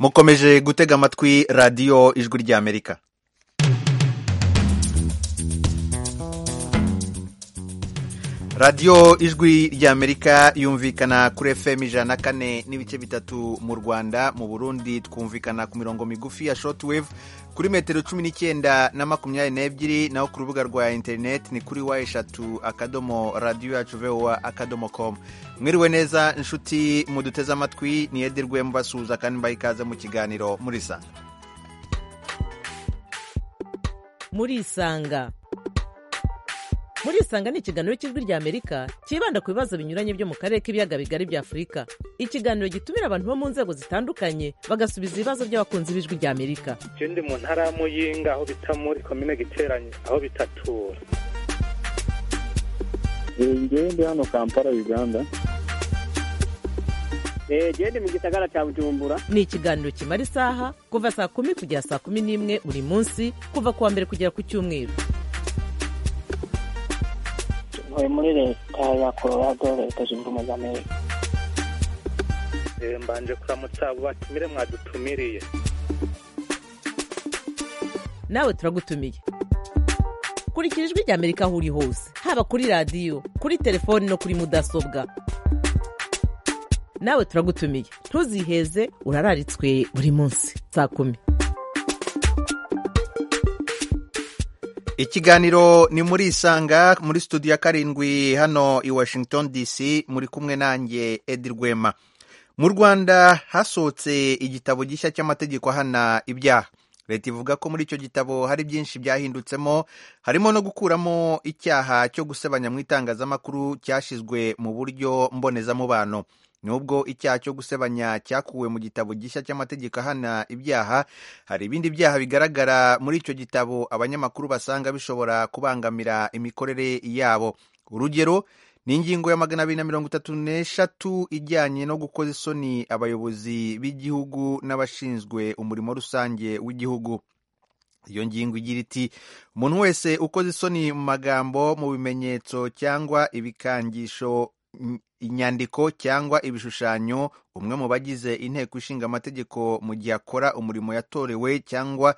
mukomeje gutega amatwi radiyo ijwi ry'amerika radiyo ijwi ry'amerika yumvikana kuri fm ijana na kane n'ibice bitatu mu rwanda mu burundi twumvikana ku mirongo migufi ya shortwave kuri metero cumi n'icyenda na makumyabiri n'ebyiri naho ku rubuga rwa interineti ni kuri wa eshatu akadomo radiyo yacu vowa akadomo komu mwiriwe neza inshuti muduteze amatwi niyederwe mubasuhuza kandi mbaha ikaze mu kiganiro murisanga murisanga murisanga ni ikiganiro cy'ijwi ry'amerika cyibanda ku bibazo binyuranye byo mu karere k'ibiyaga bigari bya afurika ikiganiro gitumira abantu bo mu nzego zitandukanye bagasubiza ibibazo by'abakunzi b'ijwi ry'amerika icyo ndi mu ntara ya muyinga aho bita muri komine giteranye aho bitatura njyewe ndi hano kampala uganda genda mu gisagara cya bujumbura ni ikiganiro kimara isaha kuva saa kumi kugera saa kumi n'imwe buri munsi kuva ku wa mbere kugera ku cyumweru ntuye muri leta ya colorado leta zunze ubumwe za amerika mbanje kuramutsa abo batumire mwadutumiriye nawe turagutumiye kurikira ijwi ry'amerika aho uri hose haba kuri radiyo kuri telefoni no kuri mudasobwa nawe turagutumiye ntuziheze urararitswe buri munsi saa kumi ikiganiro ni muri isanga muri studio ya karindwi hano i washington dc muri kumwe nanjye edi rwema mu rwanda hasohotse igitabo gishya cy'amategeko ahana ibyaha leta ivuga ko muri icyo gitabo hari byinshi byahindutsemo harimo no gukuramo icyaha cyo gusebanya mu itangazamakuru cyashyizwe mu buryo mbonezamubano nubwo icyaha cyo gusebanya cyakuwe mu gitabo gishya cy'amategeko ahana ibyaha hari ibindi byaha bigaragara muri icyo gitabo abanyamakuru basanga bishobora kubangamira imikorere yabo urugero ni ingingo ya magana abiri na mirongo itatu n'eshatu ijyanye no gukoza isoni abayobozi b'igihugu n'abashinzwe umurimo rusange w'igihugu iyo ngingo igira iti umuntu wese ukoze isoni mu magambo mu bimenyetso cyangwa ibikangisho inyandiko cyangwa ibishushanyo umwe mu bagize inteko ishinga amategeko mu gihe akora umurimo yatorewe cyangwa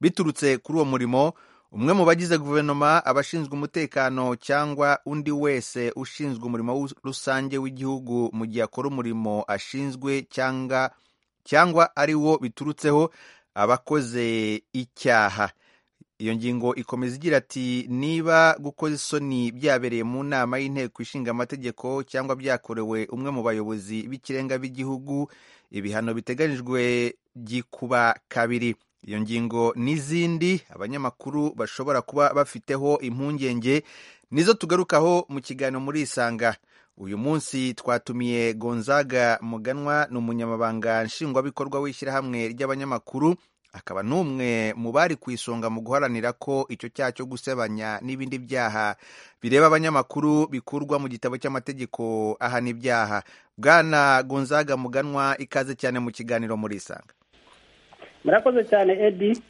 biturutse kuri uwo murimo umwe mu bagize guverinoma abashinzwe umutekano cyangwa undi wese ushinzwe umurimo rusange w'igihugu mu gihe akora umurimo ashinzwe cyangwa cyangwa ari wo biturutseho abakoze icyaha iyo ngingo ikomeza igira ati niba gukoza isoni byabereye mu nama y'inteko ishinga amategeko cyangwa byakorewe umwe mu bayobozi b'ikirenga b'igihugu ibihano biteganyijwe gikuba kabiri iyo ngingo n'izindi abanyamakuru bashobora kuba bafiteho impungenge nizo tugarukaho mu kiganiro muri isanga uyu munsi twatumiye gonzaga muganwa ni umunyamabanga nshingwabikorwa w'ishyirahamwe ry'abanyamakuru akaba n'umwe mu bari ku isonga mu guharanira ko icyo cyaha cyo gusebanya n'ibindi byaha bireba abanyamakuru bikurwa mu gitabo cy'amategeko ahana ibyaha bwana gonzaga muganwa ikaze cyane mu kiganiro muri isanga murakoze cyane edi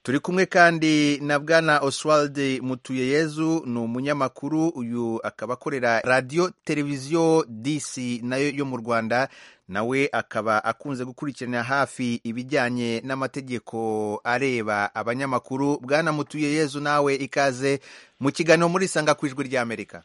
turi kumwe kandi na bwana oswald mutuyeyezu ni umunyamakuru uyu akaba akorera radiyo televiziyo dc nayo yo mu rwanda nawe akaba akunze gukurikirana hafi ibijyanye n'amategeko areba abanyamakuru bwana mutuyeyezu nawe ikaze mu kiganiro muri sanga ku ijwi ry'amerika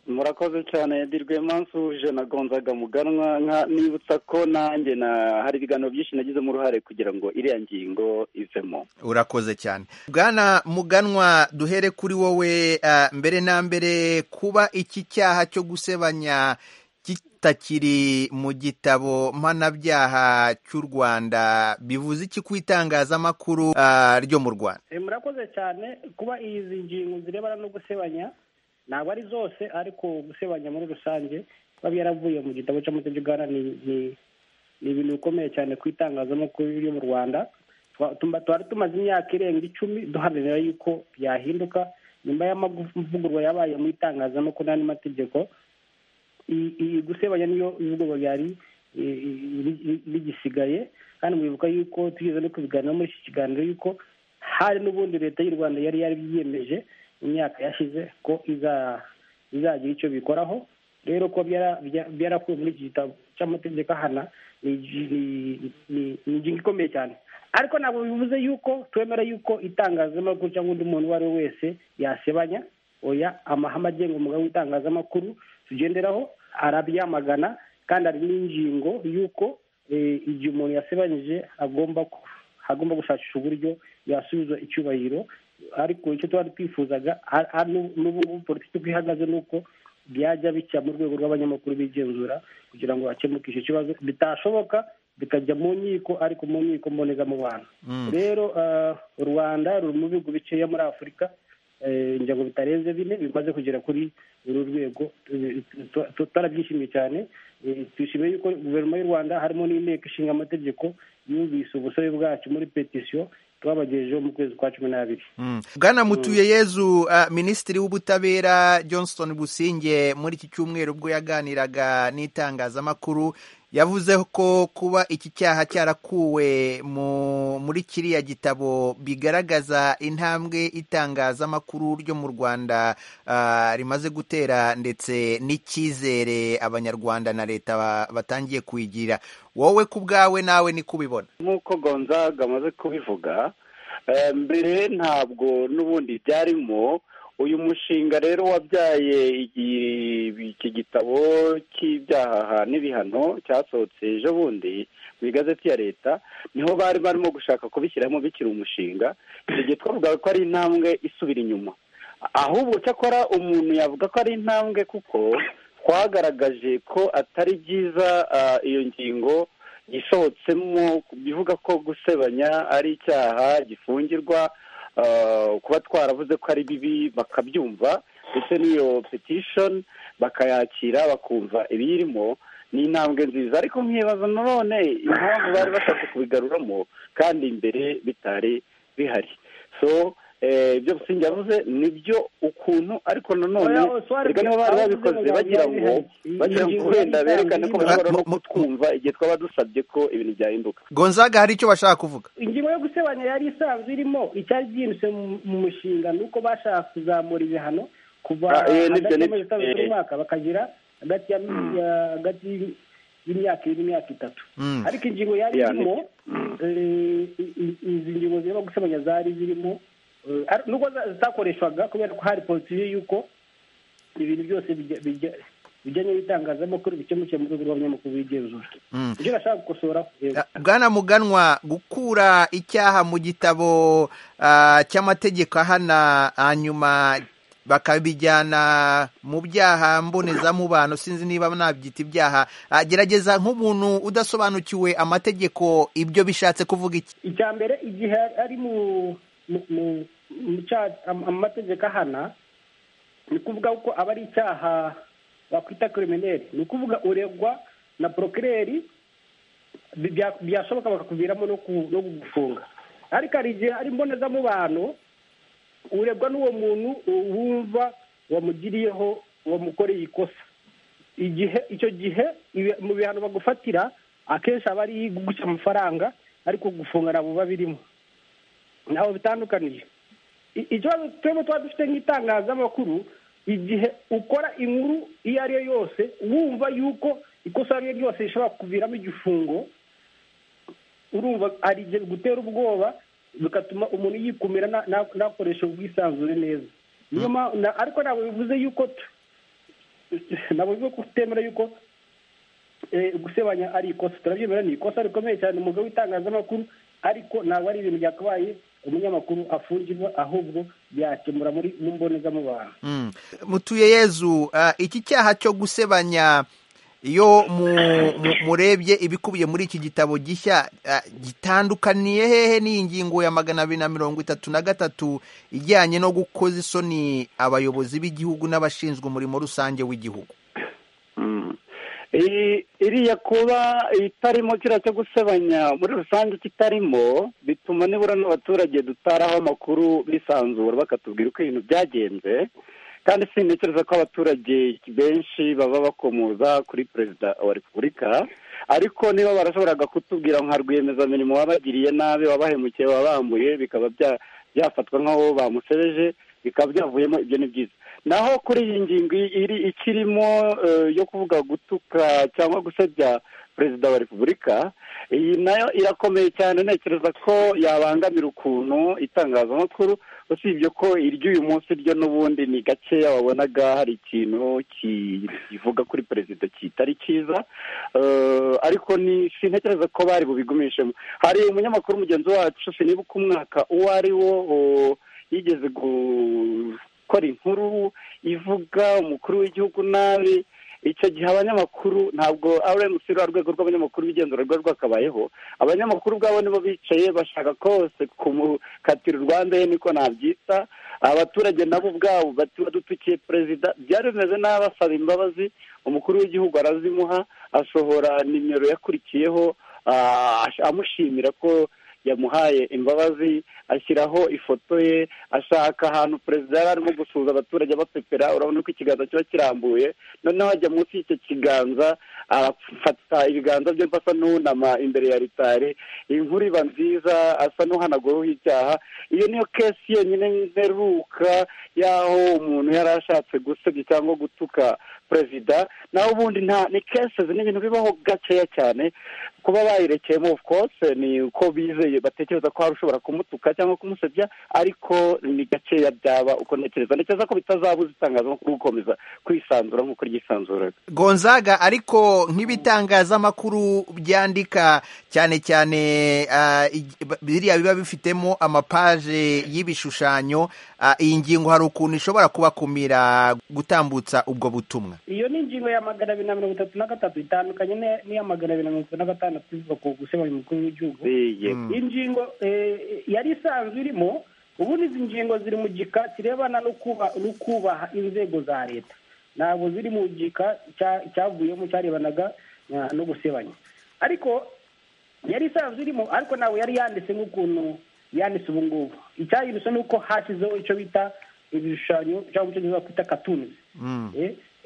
murakoze cyane dirwe mansuje na gonzaga muganwa nibutsa ko nanjye na hari ibiganiro byinshi nagizemo uruhare kugira ngo iriya ngingo ivemo urakoze cyane bwana muganwa duhere kuri wowe mbere na mbere kuba iki cyaha cyo gusebanya kitakiri mu gitabo mpanabyaha cy'u rwanda bivuze iki ku itangazamakuru ryo mu rwanda murakoze cyane kuba izi ngingo zirebana no gusebanya ntabwo ari zose ariko gusebanya muri rusange biba byaravuye mu gitabo cy'amategeko ni ibintu bikomeye cyane ku itangazamakuru ryo mu rwanda twari tumaze imyaka irenga icumi duharanira yuko byahinduka nyuma y'amavugurwa yabaye mu itangazamakuru n'andi mategeko iyi gusebanya niyo ivugurwa byari rigisigaye kandi mwibuka yuko tugeze no kubiganira muri iki kiganiro yuko hari n'ubundi leta y'u rwanda yari yari yiyemeje imyaka yashize ko izagira icyo bikoraho rero ko byara- bya- byarakuwe muri iki gitabo cy'amategeko ahana ni ni- ni- ni ingingo ikomeye cyane ariko ntabwo bivuze yuko twemera yuko itangazamakuru cyangwa undi muntu uwo ari we wese yasebanya oya amahame agenga umugabo w'itangazamakuru tugenderaho arabyamagana kandi hari n'ingingo y'uko eh, igihe umuntu yasebanyije agomba ku- agomba gushakisha uburyo yasubiza icyubahiro ariko icyo twari twifuzaga a- a- n'u- n'ubu ngubu politiki uko ihagaze ni uko byajya bijya mu rwego rw'abanyamakuru bigenzura kugira ngo hakemuke icyo kibazo bitashoboka bikajya mu nkiko ariko mu nkiko mbonezamubano rero ah, rwanda ruri mu bihugu bikeya muri afurika eh, ngira ngo bitarenze bine bimaze kugera kuri uru rwego eh, tu- tu- twarabyishimiye cyane eh, twishimiye yuko guverinoma y'u rwanda harimo n'inteko ishinga amategeko yumvise ubusabe bwacu muri petisiyo twabagejejeho mu kwezi kwa cumi n'abiri bwana mutuye yezu uh, minisitiri w'ubutabera johnston businge muri iki cyumweru ubwo yaganiraga n'itangazamakuru yavuze ko kuba iki cyaha cyarakuwe mu- muri kiriya gitabo bigaragaza intambwe itangazamakuru ryo mu rwanda ah, rimaze gutera ndetse n'icyizere abanyarwanda na leta ba- batangiye kuyigirira wowe ku bwawe nawe ni kubibona nk'uko gonzaga amaze kubivuga eh, mbere ntabwo n'ubundi byarimo uyu mushinga rero wabyaye igi- iki gitabo cy'ibyaha n'ibihano cyasohotse ejo bundi mu igazeti ya leta niho bari barimo gushaka kubishyiramo bikiri umushinga igihe twavugaga ko ari intambwe isubira inyuma ahubwo cyakora umuntu yavuga ko ari intambwe kuko twagaragaje ko atari byiza ah, iyo ngingo isohotsemo bivuga ko gusebanya ari icyaha gifungirwa ah, kuba twaravuze ko ari bibi bakabyumva ndetse n'iyo petition bakayakira bakumva ibiyirimo ni intambwe nziza ariko nkibaza nanone impamvu bari bashatse kubigaruramo kandi imbere bitari bihari so eh, ibyo Busingye yavuze nibyo ukuntu ariko nanone Oya, Oswald, erega niba bari babikoze bagira ngo bagira ngo wenda berekane ko bashobora no kutwumva igihe twaba dusabye ko ibintu byahinduka gonzaga hari icyo bashaka kuvuga ingingo yo gusebanya yari isanzwe irimo icyari byinjise mu- mu mushinga ni uko bashaka kuzamura ibihano kuva Ah, eh, hagati nibyo, y'amezi nibyo, atandatu eh. n'umwaka bakagira hagati ya ya- hagati y'imyaka ibiri n'imyaka itatu Mm. ariko ingingo yari Ya, irimo eh, i- i- izi ngingo zirimo gusebanya zari zirimo eh, ar- nubwo za- zitakoreshwaga kubera ko hari politiki y'uko ibintu byose bijya- bijya- bijyanye n'itangazamakuru bikemukiye mu rwego rw'abanyamakuru bigenzura Mm. ibyo bashaka gukosora yego. bwana muganwa gukura icyaha mu gitabo ah, cy'amategeko ahana hanyuma bakabijyana mu byaha mbonezamubano sinzi niba nabyita ibyaha Ah, gerageza nk'umuntu udasobanukiwe amategeko ibyo bishatse kuvuga iki icya mbere igihe ari mu mu mu- mu cya- am- amategeko ahana ni kuvuga ko aba ari icyaha bakwita kirimineri ni ukuvuga uregwa na porokireri bi- bya- byashoboka bakakuviramo no ku- no kugufunga ariko hari igihe ari mbonezamubano uregwa n'uwo muntu wumva wamugiriyeho wamukoreye ikosa igihe icyo gihe ibi- mu bihano bagufatira akenshi aba ari guca amafaranga ariko gufunga ntabwo biba birimo ntaho bitandukaniye I- ikibazo twebwe tuba dufite nk'itangazamakuru igihe ukora inkuru iyo ari yo yose wumva yuko ikosa iyo ari ryo ryose rishobora kuviramo igifungo urumva hari igihe bigutera ubwoba bigatuma umuntu yikumira na- na- nakoresha ubwisanzure neza niyo mpamvu na- ariko ntabwo bivuze yuko tu- ntabwo bivuze ko utemera yuko eh, gusebanya ari ikosa turabyemera ni ikosa rikomeye cyane umugabo w'itangazamakuru ariko ntabwo ari ibintu byakabaye umunyamakuru afungirwa ahubwo byakemura muri mu mbonezamubano Mm. mutuye yezu ah, iki cyaha cyo gusebanya iyo mu- mu- murebye ibikubiye muri iki gitabo gishya ah, gitandukaniye hehe n'iyi ngingo ya magana abiri na mirongo itatu na gatatu ijyanye no gukoza isoni abayobozi b'igihugu n'abashinzwe umurimo rusange w'igihugu Iri- iriya kuba itarimo kiriya cyo gusebanya muri rusange kitarimo bituma nibura n'abaturage dutaraho amakuru bisanzura bakatubwira uko ibintu byagenze kandi sintekereza ko abaturage benshi baba bakomoza kuri perezida wa repubulika ariko niba barashoboraga kutubwira nka rwiyemezamirimo wabagiriye nabi wabahemukiye wabambuye bikaba bya- byafatwa nk'aho bamusebeje bikaba byavuyemo ibyo ni byiza naho kuri iyi ngingo iri ikirimo eh, yo kuvuga gutuka cyangwa gusebya perezida wa repubulika iyi nayo irakomeye cyane ntekereza ko yabangamira ukuntu itangazamakuru usibye ko iry'uyu munsi ryo n'ubundi ni gakeya wabonaga hari ikintu ki- kivuga kuri perezida kitari cyiza Eh, ariko ni sintekereza ko bari bubigumishemo hari umunyamakuru mugenzi wacu sinibuka umwaka uwo ari wo oh, yigeze gukora inkuru ivuga umukuru w'igihugu nabi icyo gihe abanyamakuru ntabwo rmc rwa rwego rw'abanyamakuru b'igenzura rwari rwakabayeho abanyamakuru ubwabo nibo bicaye bashaka kose kumukatira urwanda ye niko nabyita abaturage nabo ubwabo bati badutukiye perezida byari bimeze nabi asaba imbabazi umukuru w'igihugu arazimuha asohora nimero yakurikiyeho ah, amushimira ko yamuhaye imbabazi ashyiraho ifoto ye ashaka ahantu perezida yari arimo gusuhuza abaturage abapepera urabona ko ikiganza kiba kirambuye noneho ajya munsi y'icyo kiganza arafata ibiganza bye asa n'unama imbere ya ritari inkuru iba nziza asa n'uhanaguraho icyaha iyo niyo kesi yenyine mperuka y'aho umuntu yari ashatse gusebya cyangwa gutuka perezida naho ubundi nta ni kesi ni ibintu bibaho gakeya cyane kuba bayirekeyemo of course ni uko bizeye batekereza ko hari ushobora kumutuka cyangwa kumusebya ariko ni gakeya byaba uko ntekereza ntekereza ko bitazabuza itangazamakuru gukomeza kwisanzura nk'uko ryisanzuraga gonzaga ariko nk'ibitangazamakuru byandika cyane cyane ah, ig- b- biriya biba bifitemo amapaje y'ibishushanyo ah, iyi ngingo hari ukuntu ishobora kubakumira gutambutsa ubwo butumwa iyo ni ingingo ya magana abiri na mirongo itatu na gatatu itandukanye n'iya- n'iya magana abiri na mirongo itatu na gatandatu ivuga ku gusebanya umukuru w'igihugu yego ingingo eh, yari isanzwe irimo ubundi izi ngingo ziri mu gika kirebana no kuba- no kubaha inzego za leta ntabwo ziri mu gika cya- cyavuyemo cyarebanaga na- no gusebanya ariko yari isanzwe irimo ariko ntabwo yari yanditse nk'ukuntu yanditse ubu ngubu icyayirusha ni uko hashyizeho icyo bita ibishushanyo cyangwa icyo gihe kwita katunizi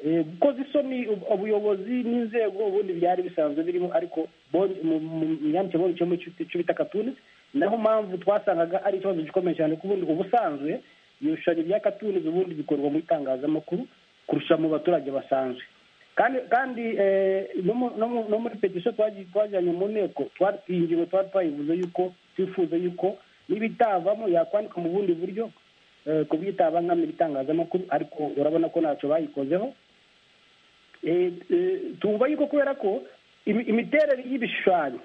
Eh, eh, gukoza isoni ub- ubuyobozi n'inzego ubundi byari bisanzwe birimo ariko bon- mu- mu- mu myandikire bonetsemo icyo bita katuni naho mpamvu twasangaga ari ikibazo gikomeye cyane ko ubundi ubusanzwe ibishushanyo bya katuni ubundi bikorwa mu itangazamakuru kurusha mu baturage basanzwe kandi kandi eh, no mu- no mu- no muri petisiyo twagiye- twajyanye mu nteko twari iyi ngingo twari twayivuze yuko twifuza yuko n'ibitavamo yakwandika mu bundi buryo eh, ku bw'itabangamira itangazamakuru ariko urabona ko ntacyo bayikozeho Eh, eh, twumva yuko kubera ko imi- imiterere y'ibishushanyo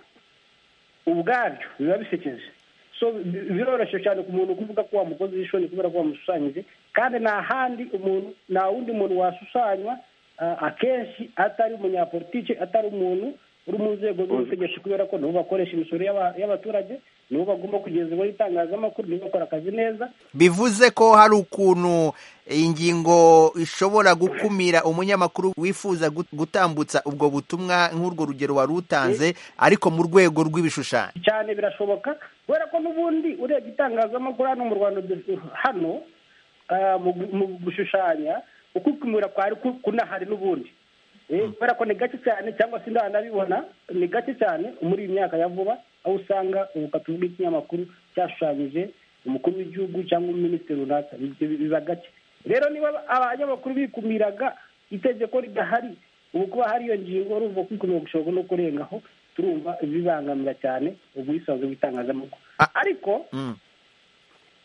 ubwabyo biba bisekeje so bi- biroroshye cyane ku muntu kuvuga ko wamukoze ishoni kubera ko wamushushanyije kandi nta handi umuntu nta wundi muntu washushanywa ah, akenshi atari umunyapolitike atari umuntu uri mu nzego z'ubutegetsi kubera ko nibo bakoresha imisoro y'aba- y'abaturage nibo bagomba kugeza iwe itangazamakuru nibo bakora akazi neza bivuze ko hari ukuntu ingingo ishobora gukumira umunyamakuru wifuza gut- gutambutsa ubwo butumwa nk'urwo rugero wari utanze ariko mu rwego rw'ibishushanyo cyane birashoboka kubera ko n'ubundi urebye itangazamakuru hano mu rwanda du- hano ah, mu gu- mu gushushanya ukukumira kwari ku- kunahari n'ubundi Eh, kubera ko ni gake cyane cyangwa se ndanabibona ni gake cyane muri iyi myaka ya vuba aho usanga ubukatu bw'ikinyamakuru cyashushanyije umukuru w'igihugu cyangwa minisitiri runaka Ibyo bi- biba gake rero niba abanyamakuru bikumiraga itegeko ridahari ubu kuba hari iyo ngingo urumva kwikumira gushobora no kurengaho turumva bibangamira cyane ubwisanzure bw'itangazamakuru Ah. ariko Mm.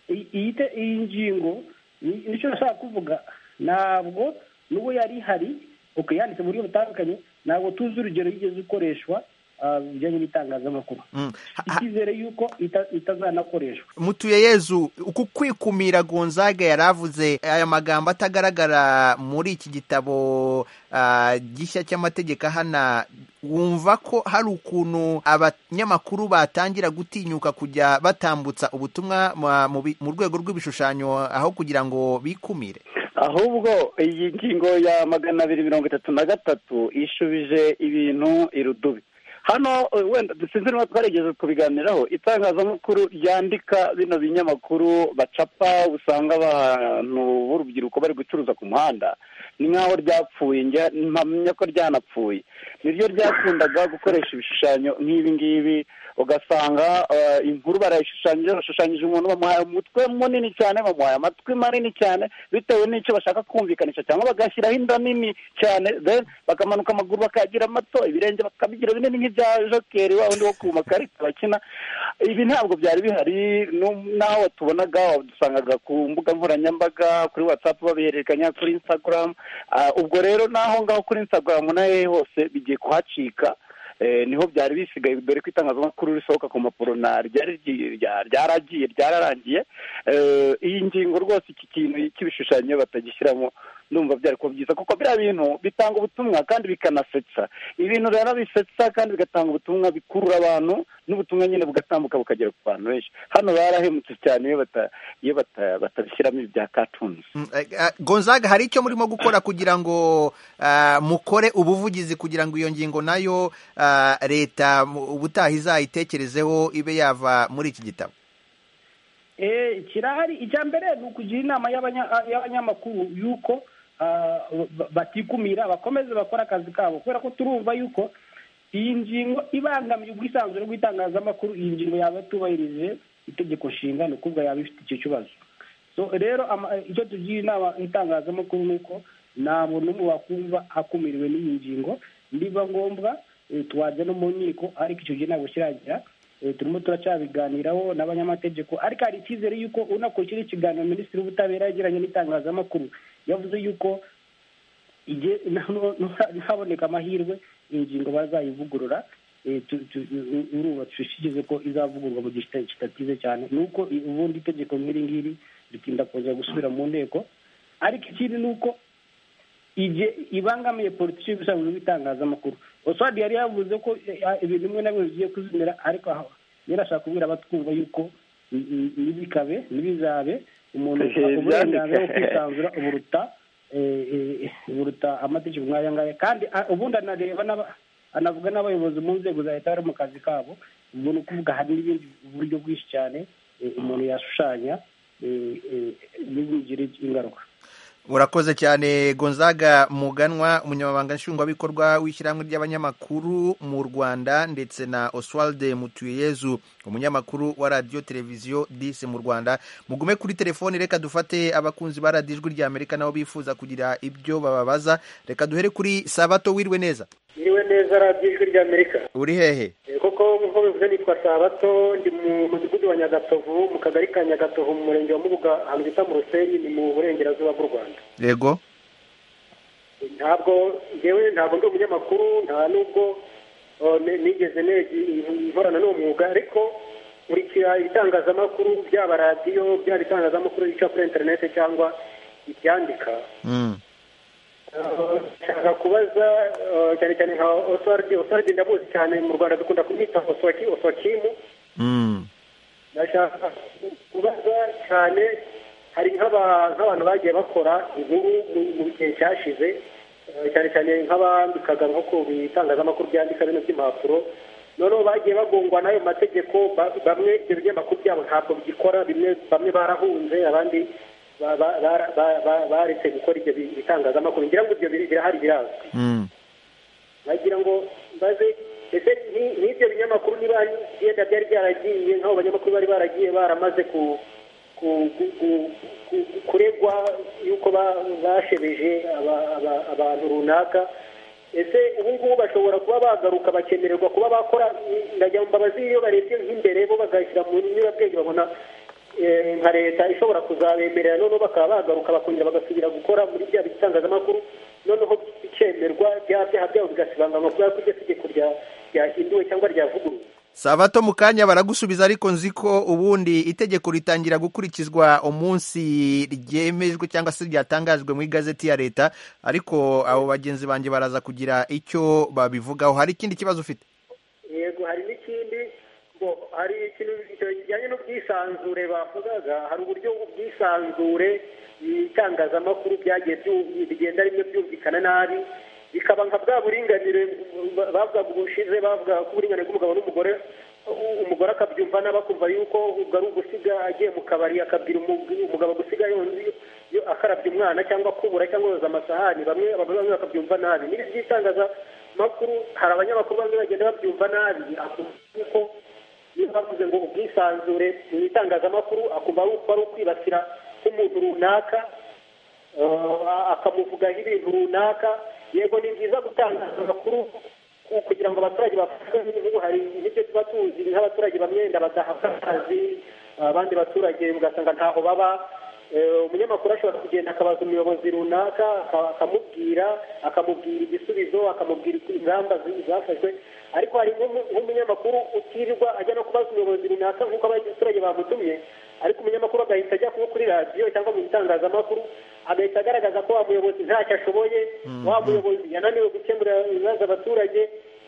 iyi- iyi te- iyi ngingo ni- nicyo nashaka kuvuga ntabwo n'ubu yari ihari ok yanditse mu buryo butandukanye ntabwo tuzi urugero yigeze ikoreshwa ah, mu bijyanye n'itangazamakuru Mm. Ha- ha- icyizere yuko ita- itazanakoreshwa mutuye yezu uku kwikumira gonzaga yari avuze aya magambo atagaragara muri iki gitabo ah, gishya cy'amategeko ahana wumva ko hari ukuntu abanyamakuru batangira gutinyuka kujya batambutsa ubutumwa ma- mu bi- mu rwego rw'ibishushanyo aho kugira ngo bikumire ahubwo iyi ngingo ya magana abiri mirongo itatu na gatatu ishubije ibintu irudubi hano eh, wenda sinzi niba twarigeze kubiganiraho itangazamakuru ryandika bino binyamakuru bacapa usanga abantu b'urubyiruko bari gucuruza ku muhanda ni nk'aho ryapfuye njya mpamya ko ryanapfuye niryo ryakundaga gukoresha ibishushanyo nk'ibi ngibi ugasanga eh, inkuru barayishushanyije bashushanyije umuntu bamuhaye umutwe munini cyane bamuhaye amatwi manini cyane bitewe n'icyo bashaka kumvikanisha cyangwa bagashyiraho inda nini cyane then bakamanuka amaguru bakayagira mato ibirenge bakabigira binini nk'ibya jokeri wa wundi wo ku makarita bakina ibi ntabwo byari bihari nu- n'aho watubonaga wadusangaga ku mbuga nkoranyambaga kuri watsapu babihererekanya kuri insitagaramu ubwo rero n'aho ngaho kuri insitagaramu n'ahehe hose bigiye kuhacika Eh, niho byari bisigaye dore ko itangazamakuru risohoka ku mpapuro na ryari ryi- rya- ryaragiye ryararangiye Eh, iyi ngingo rwose iki kintu cy'ibishushanyo batagishyiramo ndumva byari kuba byiza kuko biriya bintu bitanga ubutumwa kandi bikanasetsa ibintu rero bisetsa kandi bigatanga ubutumwa bikurura abantu n'ubutumwa nyine bugatambuka bukagera ku bantu benshi hano barahemutse cyane iyo bata- iyo bata- batabishyiramo ibi bya katuni Mm, eh, eh, gonzaga hari icyo murimo gukora kugira ngo ah, mukore ubuvugizi kugira ngo iyo ngingo nayo ah, leta mu- ubutaha izayitekerezeho ibe yava muri iki gitabo Eh, kirahari icya mbere ni ukugira inama y'abanya- y'abanyamakuru yuko ah, ba- batikumira bakomeze bakora akazi kabo kubera ko turumva yuko iyi ngingo ibangamiye ubwisanzure bw'itangazamakuru iyi ngingo yaba atubahirije itegeko nshinga ni ukuvuga yaba ifite icyo kibazo so rero ama- icyo tugira inama itangazamakuru ni uko nta muntu n'umwe wakumva akumiriwe n'iyi ngingo niba ngombwa eh, twajya no mu nkiko ariko icyo gihe ntabwo kiragira Eh, turimo turacyabiganiraho n'abanyamategeko ariko hari icyizere y'uko unakurikira ikiganiro minisitiri w'ubutabera yagiranye n'itangazamakuru yavuze y'uko igihe nta- nta- ntaboneka amahirwe iyi ngingo bazayivugurura eh, tu- tu- u- urumva dushyikize ko izavugurwa mu gihe kita- kidateze cyane ni uko i- ubundi itegeko nk'iri ngiri ritinda kuza gusubira mu nteko ariko ikindi ni uko igihe ibangamiye politiki y'ubusanzwe bw'itangazamakuru oswald yari yavuze ko eh, ah, ibintu bimwe na bimwe bigiye kuzimira ariko aho yari ashaka kubwira abatwumva yuko n- n- nibikabe nibizabe umuntu Ehe, uburenganzira bwo byandika. kwisanzura uburuta eh, eh, buruta amategeko nk'aya ngaya kandi ah, ubundi anareba n'aba- anavuga n'abayobozi mu nzego za leta bari mu kazi kabo ubwo ni ukuvuga hari n'ibindi buryo bwinshi cyane eh, umuntu yashushanya eh, eh, ntibimugire ingaruka urakoze cyane gonzaga muganwa umunyamabanga nshingwabikorwa w'ishyirahamwe ry'abanyamakuru mu rwanda ndetse na oswald mutuyezu umunyamakuru wa radiyo televiziyo disi mu rwanda mugume kuri telefoni reka dufate abakunzi ba radiyo ijwi ry'amerika nabo bifuza kugira ibyo bababaza reka duhere kuri sabato wirwe neza niwe neza radiyo ijwi ry'amerika uri hehe Eh, koko nk'uko bivuze nitwa sabato ndi mu mudugudu wa nyagatovu mu kagari ka nyagatovu mu murenge wa mubuga ahantu bita mu ruseri ni mu burengerazuba bw'u rwanda yego Eh, ntabwo ngewe ntabwo ndi umunyamakuru nta n'ubwo eh, ni- nigeze negi- nkorana n'uwo mwuga ariko nkurikira ibitangazamakuru byaba radiyo byaba ibitangazamakuru bica kuri interinete cyangwa ibyandika Mm. nshaka kubaza eh, cyane cyane nka oswaridi oswaridi ndamuzi cyane mu rwanda dukunda kumwita oswaki oswakimu Mm. ndashaka kubaza cyane hari nk'aba- nk'abantu bagiye bakora inkuru mu- mu gihe cyashize eh, cyane cyane nk'abandikaga nko ku bitangazamakuru byandika bino by'impapuro noneho bagiye bagongwa n'ayo mategeko ba- bamwe ibyo binyamakuru byabo ntabwo bigikora bimwe bamwe barahunze abandi ba- ba- bara- ba- ba- baretse gukora ibyo bi- bitangazamakuru ngira ngo ibyo biri- birahari birazwi Mm. bagira ngo mbaze ese ni- n'ibyo binyamakuru niba yenda byari byaragiye nk'aho banyamakuru bari baragiye baramaze ku ku- ku- ku- ku- kuregwa yuko ba- bashebeje aba- aba- abantu runaka ese ubu ngubu bashobora kuba bagaruka bakemererwa kuba bakora ndagira ngo mbabazi iyo barebye nk'imbere bo bagashyira mu nyurabwenge babona eh, nka leta ishobora kuzabemerera noneho bakaba bagaruka bakongera bagasubira gukora muri bya bitangazamakuru noneho bikemerwa bya byaha byabo bigasibanganwa kubera ko iryo tegeko rya- ryahinduwe cyangwa ryavuguruwe sabato mu kanya baragusubiza ariko nzi ko ubundi itegeko ritangira gukurikizwa umunsi ryemejwe cyangwa se ryatangajwe mu igazeti ya leta ariko abo bagenzi banjye baraza kugira icyo babivugaho hari ikindi kibazo ufite yego hari n'ikindi ngo hari ikintu kijyanye n'ubwisanzure bavugaga hari uburyo ubwisanzure mu itangazamakuru byagiye byu- bigenda rimwe byumvikana nabi bikaba nka bwa buringanire ba- bavugaga ubushize bavuga ko uburinganire bw'umugabo n'umugore u- umugore akabyumva nabi akumva yuko ubwo ari ugusiga agiye mu kabari akabwira umu- umugabo gusiga yonzi yo- akarabya umwana cyangwa kubura cyangwa yoza amasahani bamwe abagore bamwe bakabyumva nabi n'ibi by'itangazamakuru hari abanyamakuru bamwe bagenda babyumva nabi akumva yuko iyo bavuze ngo ubwisanzure mu itangazamakuru akumva ari uko ari ukwibasira nk'umuntu runaka eh, akamuvugaho ibintu runaka yego ni byiza gutangaza amakuru ku- kugira ngo abaturage bafashwe n'ubu hari n'ibyo tuba tuzi nk'abaturage bamwe badahabwa akazi abandi baturage ugasanga ntaho baba Eh, umunyamakuru ashobora kugenda akabaza umuyobozi runaka aka- akamubwira akamubwira igisubizo akamubwira ingamba zi- zafashwe ariko hari nk'umu- nk'umunyamakuru utirirwa ajya no kubaza umuyobozi runaka nk'uko abaturage bamutumye ariko umunyamakuru agahita ajya kuba kuri radiyo cyangwa mu bitangazamakuru agahita agaragaza ko wa muyobozi ntacyo ashoboye wa muyobozi yananiwe gukemura ibibazo abaturage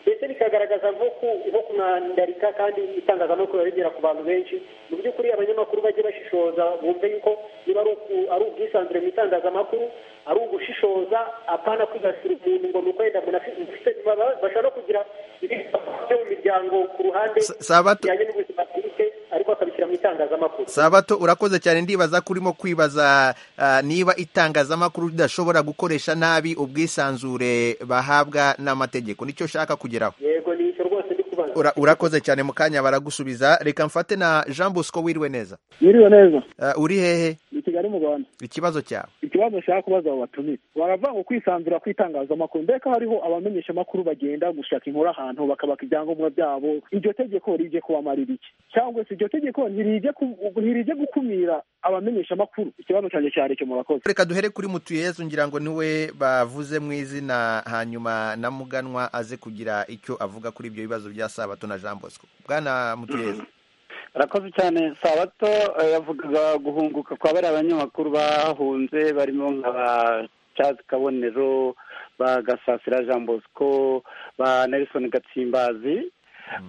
ndetse bikagaragaza nko ku- nko kumwandarika kandi itangazamakuru rigera ku bantu benshi mu by'ukuri abanyamakuru bajye bashishoza bumve yuko niba ari uku- ari ubwisanzure mu itangazamakuru ari ugushishoza apana kwigasira umuntu ngo ni uko yenda umuntu afi- ufite baba- bashobora no kugira ibibazo byo mu miryango ku ruhande Sa- Sabato- bijyanye n'ubuzima bwite ariko akabishyira mu itangazamakuru sabato urakoze cyane ndibaza ko urimo kwibaza ah, niba itangazamakuru ridashobora gukoresha nabi ubwisanzure bahabwa n'amategeko nicyo ushaka kugeraho yego ni icyo rwose ndi kubaza Ura- urakoze cyane mu kanya baragusubiza reka mfate na jean bosco wiriwe neza Mwiriwe neza Ah, uri hehe ni kigali mu rwanda ikibazo cyawe ikibazo nshaka kubaza abo batumiye baravuga ngo kwisanzura kw'itangazamakuru mbega hariho abamenyeshamakuru bagenda gushaka inkuru ahantu bakabaka ibyangombwa byabo iryo tegeko rije kubamarira iki cyangwa se iryo tegeko ntirije ku- ntirije gukumira abamenyeshamakuru ikibazo cyanjye cyari cyo murakoze reka duhere kuri mutuyezu ngira ngo niwe bavuze mu izina hanyuma na muganwa aze kugira icyo avuga kuri ibyo bibazo bya sabato na jean bosco bwana mutuyezu arakoze cyane sabato eh, yavugaga guhunguka kwa bariya abanyamakuru bahunze barimo nka ba Charles kabonero ba gasasira jean bosco ba nelson gatsimbazi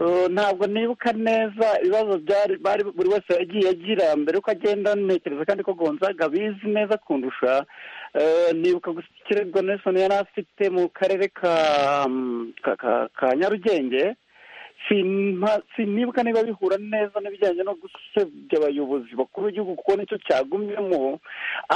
Eh, ntabwo nibuka neza ibibazo byari bari buri wese yagiye agira mbere uko agenda ntekereza kandi ko gonzaga bizi neza kundusha Eh, nibuka gusa ikirego nelson yari afite mu karere ka mm, ka- ka- ka nyarugenge Sinma- sinibuka niba bihura neza n'ibijyanye no gusebya abayobozi bakuru b'igihugu kuko nicyo cyagumyemo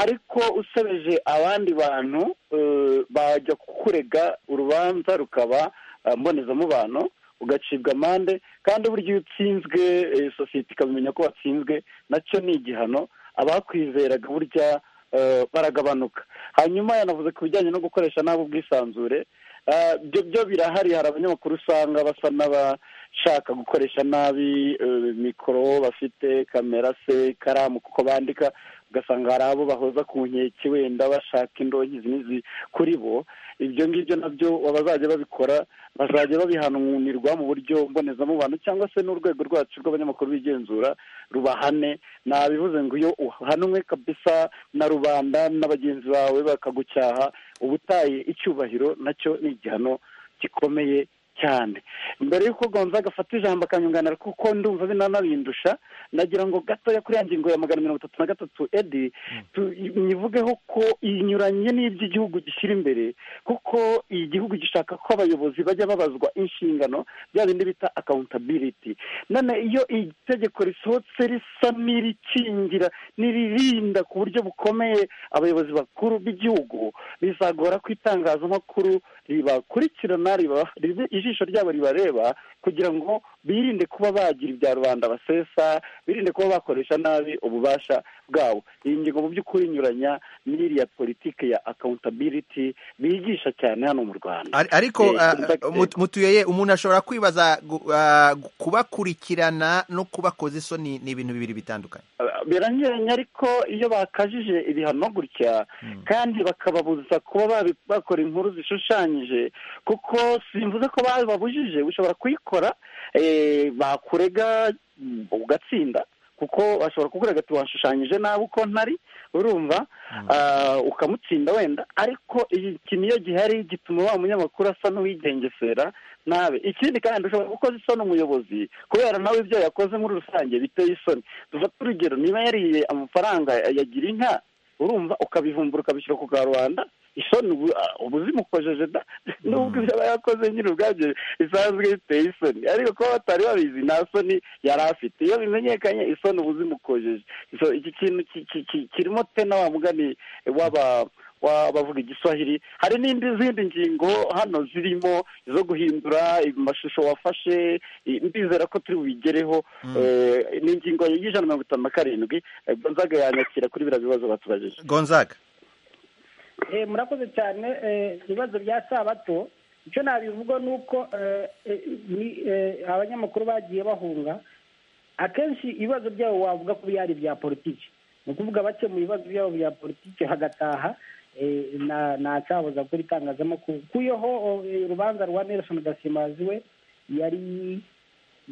ariko usebeje abandi bantu eh, bajya kukurega urubanza rukaba eh, mbonezamubano ugacibwa amande kandi burya iyo utsinzwe eh, sosiyete ikabimenya ko watsinzwe nacyo ni igihano abakwizeraga burya eh, baragabanuka hanyuma yanavuze ku bijyanye no gukoresha nabi ubwisanzure Ah, ibyo byo birahari hari abanyamakuru usanga basa n'abashaka gukoresha nabi eh, mikoro bafite kamera se ikaramu kuko bandika ugasanga hari abo bahoza ku nkeke wenda bashaka indonke izi n'izi kuri bo ibyo ngibyo nabyo bazajya babikora bazajya babihananirwa mu buryo mbonezamubano cyangwa se n'urwego rwacu rw'abanyamakuru bigenzura rubahane nabivuze ngo iyo uhanwe kabisa na rubanda na bagenzi bawe bakagucyaha ubutaye icyubahiro nacyo ni igihano gikomeye cyane mbere y'uko gonzaga agafata ijambo akanyunganira kuko ndumva binanabindusha nagira ngo gatoya kuri ya ngingo ya magana mirongo itatu na gatatu edi tu- nyivugeho ko inyuranye n'iby'igihugu gishyira imbere kuko igihugu gishaka ko abayobozi bajya babazwa inshingano bya bindi bita accountability none iyo iri tegeko risohotse risa n'irikingira n'iririnda ku buryo bukomeye abayobozi bakuru b'igihugu bizagora ko itangazamakuru ribakurikirana riba- ribe- ijisho ryabo ribareba kugira ngo birinde kuba bagira ibya rubanda basesa birinde kuba bakoresha nabi ububasha bwabo iyi ngingo mu by'ukuri inyuranya n'iriya politiki ya accountability bigisha cyane hano mu rwanda Ari- ariko Eh, ah, contact- mut- mutuyeye umuntu ashobora kwibaza gu- ah, gu- kubakurikirana no kubakoza isoni ni ibintu bibiri bitandukanye biranyuranye ariko iyo bakajije ibihano gutya kandi bakababuza kuba babi- bakora inkuru zishushanyije kuko simvuze ko bababujije ushobora kuyikora eh, bakurega mm, ugatsinda kuko bashobora kukurega ati washushanyije nabi uko ntari urumva ah, ukamutsinda wenda ariko iki niyo gihari gituma wa munyamakuru asa n'uwigengesera nabe ikindi kandi ushobora gukoza isoni umuyobozi kubera nawe ibyo yakoze muri rusange biteye isoni dufate urugero niba yariye amafaranga yagira inka urumva ukabivumbura ukabishyira ku karubanda isoni ubu ah, ubuzima ukojeje da nubwo ibyo aba yakoze nyine ubwabyo bisanzwe biteye isoni ariko kuba batari babizi nta soni yari afite iyo bimenyekanye isoni ubuzima ukojeje So, iki kintu ki- ki- ki- kirimo tena wa mugani w'aba wa- bavuga igiswahili hari n'indi zindi ngingo hano zirimo zo guhindura amashusho wafashe i- ndizera ko turi bubigereho Eh, ni ingingo y'ijana na mirongo itanu na karindwi Eh, gonzaga yanyakira kuri biriya bibazo batubajije gonzaga Eh, murakoze cyane eh, ibibazo bya sabato icyo nabivuga ni uko eh, eh, ni- eh, abanyamakuru bagiye bahunga akenshi ibibazo byabo wavuga ko byari ibya politiki ni ukuvuga bake mu bibazo byabo bya politiki hagataha eh, na- nta cyabuza kuri itangazamakuru kuyeho eh, urubanza rwa nelson gasimazi we yari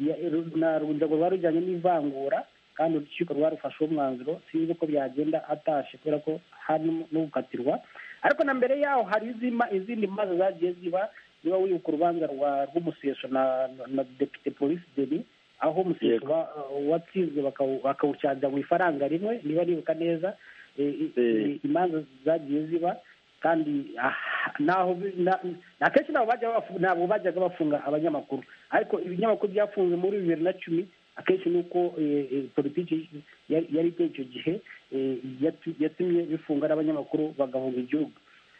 ya- ru- na urwego rwari rujyanye n'ivangura kandi urukiko rwarufasheho umwanzuro sinzi uko byagenda atashe kubera ko hari no gukatirwa ariko na mbere yaho hari izima- izindi maze zagiye ziba ziba wibuka urubanza rwa- rw'umusesho na na depite polisi deni aho umusesho Yego. wa- watsinzwe bakawu- bakawucanja mu ifaranga rimwe niba nibuka neza eh, i- Eh. i- imanza zagiye ziba kandi ah, naho bi- na- na kenshi ntabwo bajya bafu- ntabwo bajyaga bafunga abanyamakuru ariko ibinyamakuru byafunzwe muri bibiri na cumi akenshi ni uko eh, eh, politiki yari yari iteye icyo gihe eh, yatu- yatumye bifunga n'abanyamakuru bagahunga igihugu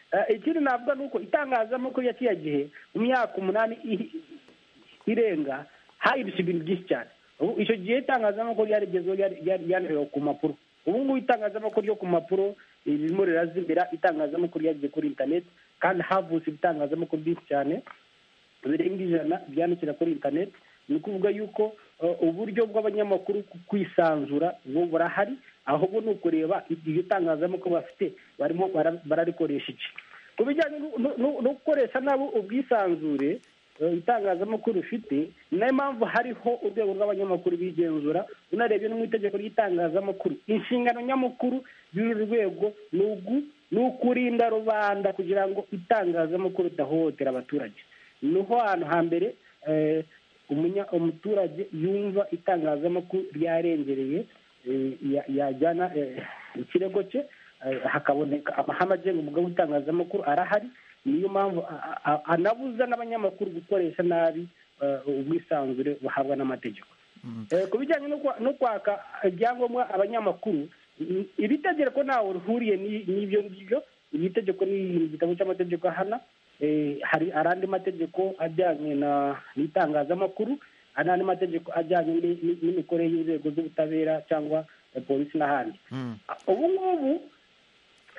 Eh, ikindi navuga ni uko itangazamakuru ya kiriya gihe mu myaka umunani iri- irenga hahindutse ibintu byinshi cyane ubu icyo gihe itangazamakuru ryarigezweho ryari- ryari- ryarerewe ku mpapuro ubu ngubu itangazamakuru ryo ku mpapuro eh, ririmo rirazimira itangazamakuru ryagiye kuri interineti kandi havutse ibitangazamakuru byinshi cyane birenga ijana byandikira kuri interineti ni ukuvuga yuko eh, uburyo bw'abanyamakuru ku- kwisanzura ubu burahari ahubwo ni ukureba iryo tangazamakuru bafite barimo bara- bararikoresha iki ku bijyanye no- no- no no gukoresha nabo ubwisanzure eh, itangazamakuru rifite ni nayo mpamvu hariho urwego rw'abanyamakuru bigenzura unarebye no mu itegeko ry'itangazamakuru inshingano nyamukuru y'uru rwego ni ugu- ni ukurinda rubanda kugira ngo itangazamakuru ridahohotera abaturage niho hantu hambere eh, umunya- umuturage yumva itangazamakuru ryarengereye eh, ya- yajyana eh, ikirego cye eh, hakaboneka amahame agenga umugabo w'itangazamakuru arahari niyo mpamvu a- a- anabuza n'abanyamakuru gukoresha nabi eh, ubwisanzure buhabwa n'amategeko Eh, ku bijyanye no kwa- no kwaka ibyangombwa abanyamakuru i- iri tegeko ntawe rihuriye n'i- n'ibyo ngibyo iri tegeko ni igitabo cy'amategeko ahana Eh, hari hari andi mategeko ajyanye na n'itangazamakuru hari n'andi mategeko ajyanye ni- ni- n'imikorere y'inzego z'ubutabera cyangwa eh, polisi n'ahandi ubu ngubu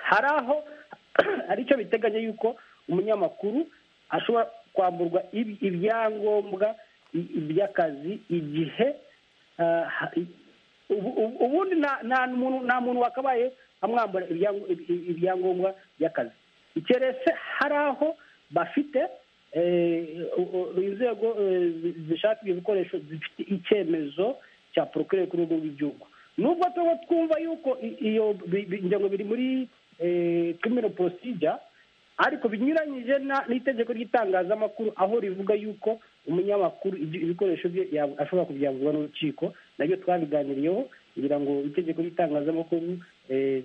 hari aho hari icyo biteganya yuko umunyamakuru ashobora kwamburwa ibi- ibyangombwa i- by'akazi igihe ah, ha- i- ubu- ubu- ubundi nta- nta muntu nta muntu wakabaye amwambura ibyango- ibi- ibyangombwa by'akazi keretse hari aho bafite eh, u- u- inzego eh, zi- zishaka ibyo bikoresho zifite icyemezo cya porokire ku rwego rw'igihugu nubwo tuba twumva yuko i- iyo bi- bi- ngingo biri muri kimino porosijya ariko binyuranyije na- n'itegeko ry'itangazamakuru aho rivuga yuko umunyamakuru ibyo- ibikoresho bye yab- ashobora kubyamburwa n'urukiko nabyo twabiganiriyeho kugira ngo itegeko ry'itangazamakuru eh,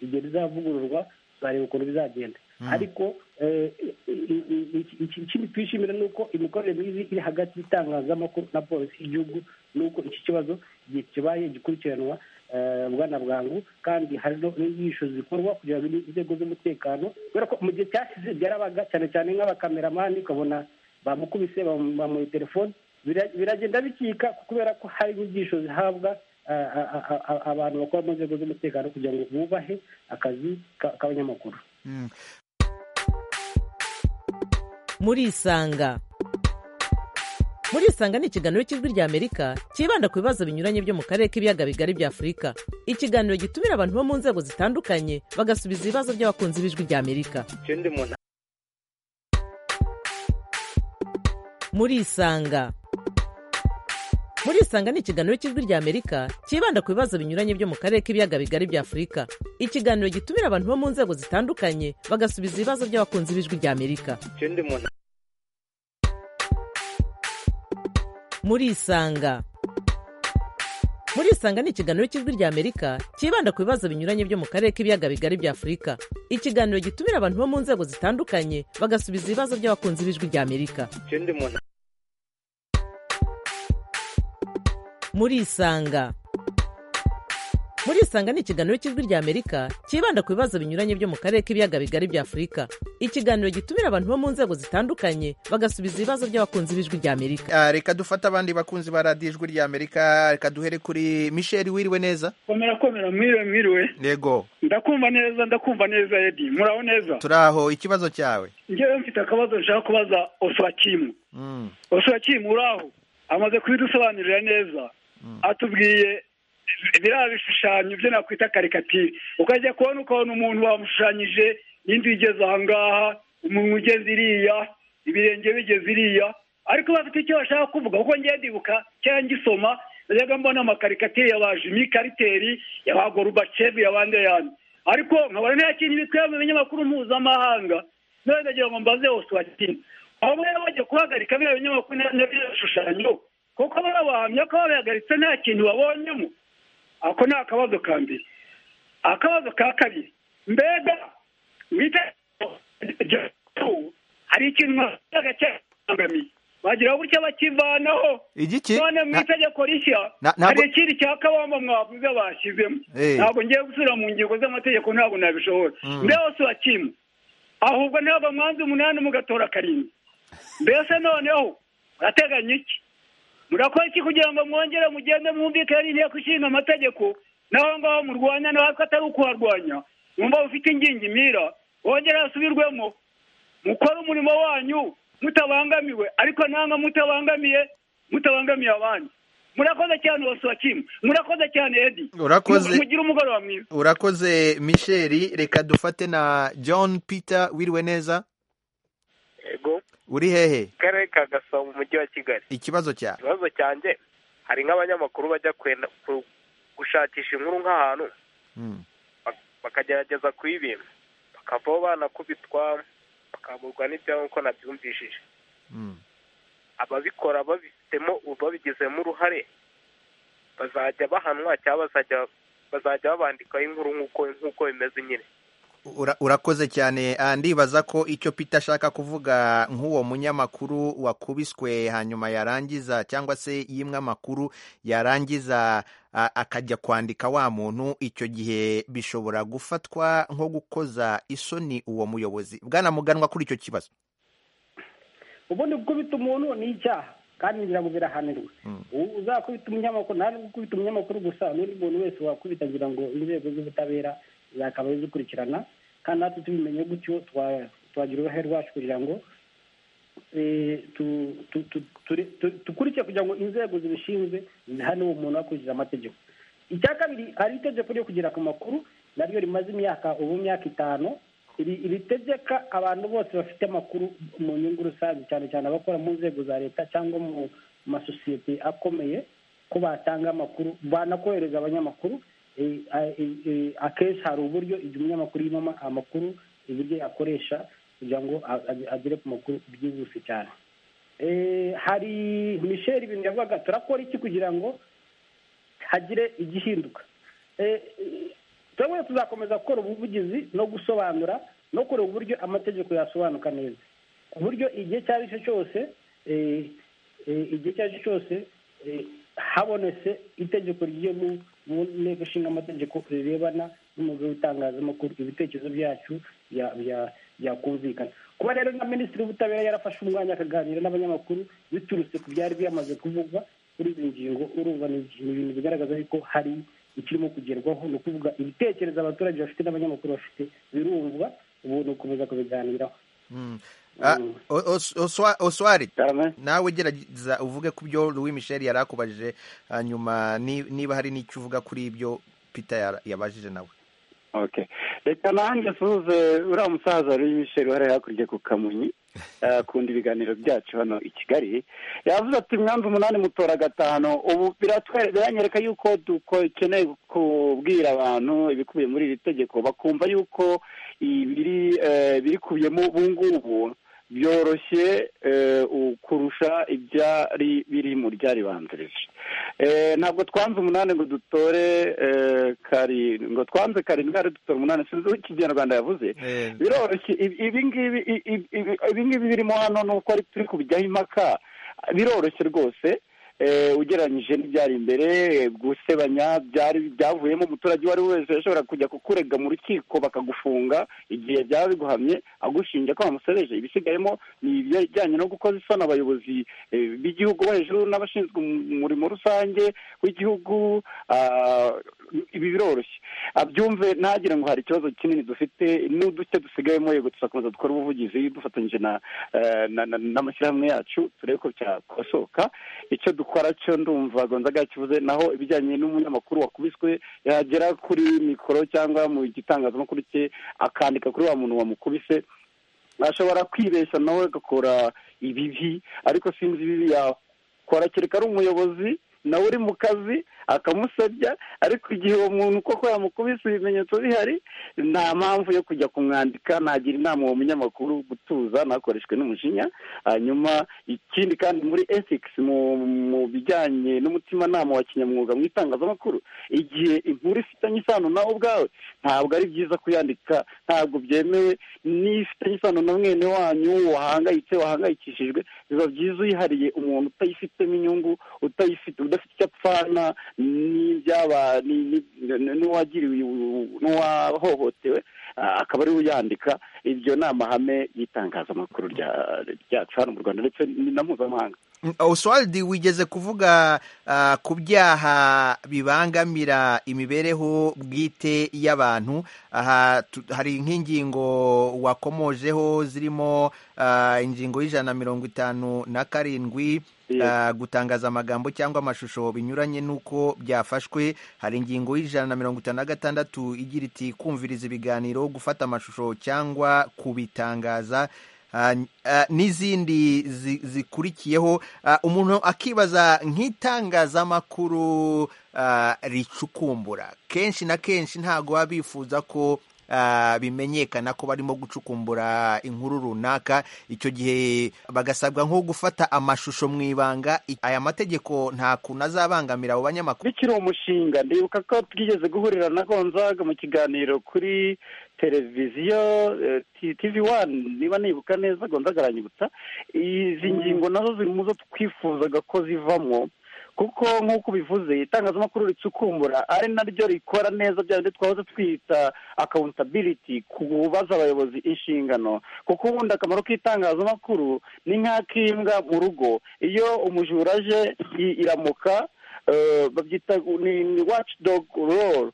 igihe rizavugururwa tuzareba ukuntu bizagenda ariko eh, i- i- i- iki- iki- ikindi twishimira ni uko imikorere myiza iri hagati y'itangazamakuru na polisi y'igihugu ni uko iki kibazo igihe kibaye gikurikiranwa eh, bwana bwangu kandi hari no- n'inyigisho zikorwa kugira ngo inzego z'umutekano kubera ko mu gihe cyashize byarabaga cyane cyane nk'abakameramani ukabona bamukubise bamu- bamuha telefone Bira- biragenda bikika kubera ko hari inyigisho zihabwa eh, a- a- a- a- abantu bakora mu nzego z'umutekano kugira ngo bubahe akazi ka- k'abanyamakuru murisanga murisanga ni ikiganiro cy'ijwi rya amerika cyibanda ku bibazo binyuranye byo mu karere k'ibiyaga bigari bya afurika ikiganiro gitumira abantu bo mu nzego zitandukanye bagasubiza ibibazo by'abakunzi b'ijwi rya amerika ikindi umuntu murisanga murisanga ni ikiganiro cy'ijwi rya amerika cyibanda ku bibazo binyuranye byo mu karere k'ibiyaga bigari bya afurika ikiganiro gitumira abantu bo mu nzego zitandukanye bagasubiza ibibazo by'abakunzi b'ijwi rya amerika ikindi umuntu murisanga murisanga ni ikiganiro cy'ijwi ry'amerika cyibanda ku bibazo binyuranye byo mu karere k'ibiyaga bigari bya afurika ikiganiro gitumira abantu bo mu nzego zitandukanye bagasubiza ibibazo by'abakunzi b'ijwi ry'amerika ikindi umuntu murisanga murisanga ni ikiganiro cy'ijwi ry'amerika cyibanda ku bibazo binyuranye byo mu karere k'ibiyaga bigari bya afurika ikiganiro gitumira abantu bo mu nzego zitandukanye bagasubiza ibibazo by'abakunzi b'ijwi ry'amerika Ah, reka dufate abandi bakunzi ba radiyo ijwi ry'amerika reka duhere kuri michel wiriwe neza komera komera mwiriwe mwiriwe yego ndakumva neza ndakumva neza edi muraho neza turaho ikibazo cyawe ngewe mfite akabazo nshaka kubaza osurakimu Mm, osurakimu uraho amaze kubidusobanurira neza atubwiye biriya bishushanyo byo nakwita karikatire ukajya kubona ukabona umuntu wamushushanyije n'inzu igeze aha ngaha umuntu ugeze iriya ibirenge bigeze iriya ariko bafite icyo bashaka kuvuga kuko ngiye ndibuka cyangwa ngisoma najyaga mbona amakarikatire ya ba jimi kariteri ya ba gorubacevu ya ba ndeyani ariko nkabona nta kintu bikwiye mu binyamakuru mpuzamahanga none ndagira ngo mbaze hose wakina aho baba bajya kuhagarika biriya binyamakuru n'ibyo bishushanyo kuko baba bahamya ko babihagaritse nta kintu babonyemo ako ni akabazo ka mbere akabazo ka kabiri mbega mwita hari ikintu mwasaga cyangamiye bagira gutya bakivanaho igiki none mu Na- itegeko rishya Na- ntabwo- hari ikindi cya kabamba mwavuze bashyizemo Eh. ntabwo ngiye gusubira mu ngingo z'amategeko ntabwo nabishobora Mm. mbese hose wakimwe ahubwo ntabwo mwanze umunani mugatora karindwi mbese noneho murateganya iki murakora iki kugira ngo mwongere mugende mwumvikane n'inteko ishinga amategeko naho ngaho murwanya natwe atari ukuharwanya mwumva mufite ingingimira wongere hasubirwemo mukore umurimo wanyu mutabangamiwe ariko nanga mutabangamiye mutabangamiye abandi murakoze cyane wasuwakimu murakoze cyane edi Urakoze. mugire umugoroba mwiza urakoze michel reka dufate na john peter wiriwe neza yego uri hehe karere ka gasabo mu mujyi wa kigali ikibazo cyawe ikibazo cyanjye hari nk'abanyamakuru bajya kwenda ku- gushakisha inkuru nk'ahantu Mm, bak- bakagerageza kuyibima bakavaho banakubitwa bakaburwa n'ibyaho nk'uko nabyumvishije mm. ababikora babifitemo babigizemo uruhare bazajya bahanwa cyangwa bazajya bazajya babandikaho inkuru nk'uko nk'uko bimeze nyine Ura- urakoze cyane Ah, ndibaza ko icyo peter ashaka kuvuga nk'uwo munyamakuru wakubiswe hanyuma yarangiza cyangwa se yimwe amakuru yarangiza ah, akajya kwandika wa muntu icyo gihe bishobora gufatwa nko gukoza isoni uwo muyobozi bwana muganwa kuri icyo kibazo ubundi gukubita umuntu ni icyaha kandi ngira ngo birahanirwa U- uzakubita umunyamakuru nta nubwo gukubita umunyamakuru gusa n'undi muntu wese wakubita agira ngo inzego z'ubutabera zakaba zikurikirana kandi natwe tubimenye gutyo twa- twagira uruhare rwacu kugira ngo eh, tu- tu- tu- ture- tu- dukurikire kugira ngo inzego zibishinzwe zihane uwo muntu akurikiza amategeko icya kabiri hari itegeko ryo kugera ku makuru naryo rimaze imyaka ubu imyaka itanu iri- ritegeka abantu bose bafite amakuru mu nyungu rusange cyane cyane abakora mu nzego za leta cyangwa mu masosiyete akomeye ko batanga amakuru banakohereza abanyamakuru Eh, eh, eh, akenshi hari uburyo igihe umunyamakuru yimama amakuru uburyo yakoresha kugira ngo a- a- agere ku makuru byihuse cyane Eh, hari michel ibintu yavugaga turakora iki kugira ngo hagire igihinduka Eh, eh, turabona tuzakomeza gukora ubuvugizi no gusobanura no kureba uburyo amategeko yasobanuka neza ku buryo igihe icyo ari cyo cyose eh, eh, igihe icyo ari cyo cyose eh, habonetse itegeko ryo mu mu nteko ishinga amategeko rirebana n'umwuga w'itangazamakuru ibitekerezo byacu bya- bya- byakumvikana kuba rero na minisitiri w'ubutabera yarafashe umwanya akaganira n'abanyamakuru biturutse ku byari byamaze kuvugwa kuri izi ngingo urumva ni ibintu bigaragaza yuko hari ikirimo kugerwaho ni ukuvuga ibitekerezo abaturage bafite n'abanyamakuru bafite birumvwa ubu ni ugukomeza kubiganiraho Mm. Ah, Mm. O- Os- Oswa- oswari cyane nawe gerageza uvuge ku byo louis michel yari akubajije hanyuma ni- niba hari n'icyo uvuga kuri ibyo peter yara- yabajije nawe okay reka nanjye asuhuze uriya musaza wari michel wari hakurya ku kamonyi eh, akunda ibiganiro byacu hano i kigali yavuze ati mwanze umunani mutora gatanu ubu biratwe- biranyereka yuko dukeneye kubwira abantu ibikubiye muri iri tegeko bakumva yuko ibiri eh, birikubiyemo ubu ngubu byoroshye kurusha ibyari biri mu ryaribanzirije ntabwo twanze umunani ngo dutore karindwi ngo twanze karindwi ari dutore umunani sinzi uko ikinyarwanda yavuze biroroshye ibi ngibi birimo hano ni uko turi kubijyaho impaka biroroshye rwose ugereranyije n'ibyari imbere gusebanya byari byavuyemo umuturage uwo ari we wese yashobora kujya kukurega mu rukiko bakagufunga igihe byaba biguhamye agushinja ko wamusebeje ibisigayemo ni ibijyanye no gukoza isoni abayobozi b'igihugu bo hejuru n'abashinzwe umurimo rusange w'igihugu ibi biroroshye abyumve ntagire ngo hari ikibazo kinini dufite n'uduce dusigayemo yego tuzakomeza dukora ubuvugizi dufatanyije n'amashyirahamwe yacu turebe ko byakosoka icyo dukora dukora cyo ndumva gonzaga kivuze naho ibijyanye n'umunyamakuru wakubiswe yagera kuri mikoro cyangwa mu gitangazamakuru cye akandika kuri wa muntu wamukubise ashobora kwibeshya nawe agakora ibibi ariko sinzi ibibi yakora kereka ari umuyobozi nawe uri mu kazi akamusebya ariko igihe uwo muntu koko yamukubise ibimenyetso bihari nta mpamvu yo kujya kumwandika nagira inama uwo munyamakuru gutuza ntakoreshwe n'umujinya hanyuma ikindi kandi muri ethics mu bijyanye n'umutimanama wa kinyamwuga mu itangazamakuru igihe inkuru ifitanye isano nawe ubwawe ntabwo ari byiza kuyandika ntabwo byemewe n'ifitanye isano na mwene wanyu wahangayitse wahangayikishijwe biba byiza uyihariye umuntu utayifitemo inyungu utayifite udafite icyo apfana n'ibyaba n'uwagiriwe n'uwahohotewe akaba ariwe uyandika ibyo ni amahame y'itangazamakuru ryacu hano mu rwanda ndetse na mpuzamahanga oswaldi wigeze kuvuga ku byaha bibangamira imibereho bwite y'abantu aha hari nk'ingingo wakomojeho zirimo ingingo y'ijana na mirongo itanu na karindwi gutangaza amagambo cyangwa amashusho binyuranye n'uko byafashwe hari ingingo y'ijana na mirongo itanu na gatandatu igira iti kumviriza ibiganiro gufata amashusho cyangwa kubitangaza n'izindi zikurikiyeho umuntu akibaza nk'itangazamakuru ricukumbura kenshi na kenshi ntabwo baba bifuza ko bimenyekana ko barimo gucukumbura inkuru runaka icyo gihe bagasabwa nko gufata amashusho mu ibanga aya mategeko nta kuntu azabangamira abo banyamakuru bikiri umushinga ndibuka ko twigeze guhurira na gonzaga mu kiganiro kuri televiziyo tivi wani niba nibuka neza gonzaga aranyibutsa izi ngingo nazo ziri mu zo twifuzaga ko zivamo kuko nk'uko ubivuze itangazamakuru ricukumbura ari naryo rikora neza bya bindi twahoze twita akawuntabiriti kubaza abayobozi inshingano kuko ubundi akamaro k'itangazamakuru ni nk'ak'imbwa mu rugo iyo umujura aje iramuka babyita ni waci dogu roro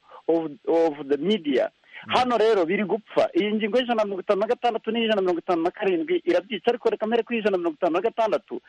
ofu de midiya hano rero biri gupfa iyi ngingo y'ijana na mirongo itanu na gatandatu n'ijana na mirongo itanu na karindwi irabyica ariko reka mbere kuri ijana na mirongo itanu na gatandatu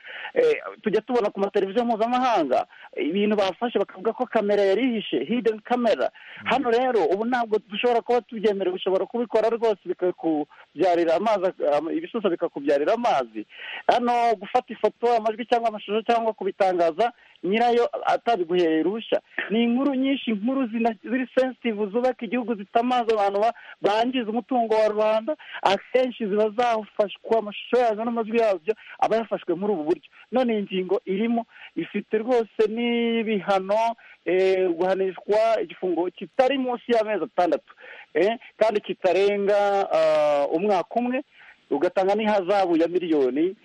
tujya tubona ku mateleviziyo mpuzamahanga ibintu bafashe bakavuga ko kamera yari ihishe hideni kamera hano rero ubu ntabwo dushobora kuba tubyemerewe ushobora kubikora rwose bikakubyarira amazi ibisusa bikakubyarira amazi hano gufata ifoto amajwi cyangwa amashusho cyangwa kubitangaza nyirayo atabiguhereye uruhushya ni inkuru nyinshi inkuru ziri sensitivu zubaka igihugu zitamaza abantu bangiza umutungo wa rubanda akenshi ziba zafashwe amashusho yazo n'amajwi yabyo aba yafashwe muri ubu buryo none iyi ngingo irimo ifite rwose n'ibihano guhanishwa igifungo kitari munsi y'amezi atandatu kandi kitarenga umwaka umwe ugatanga n'ihazabu ya miliyoni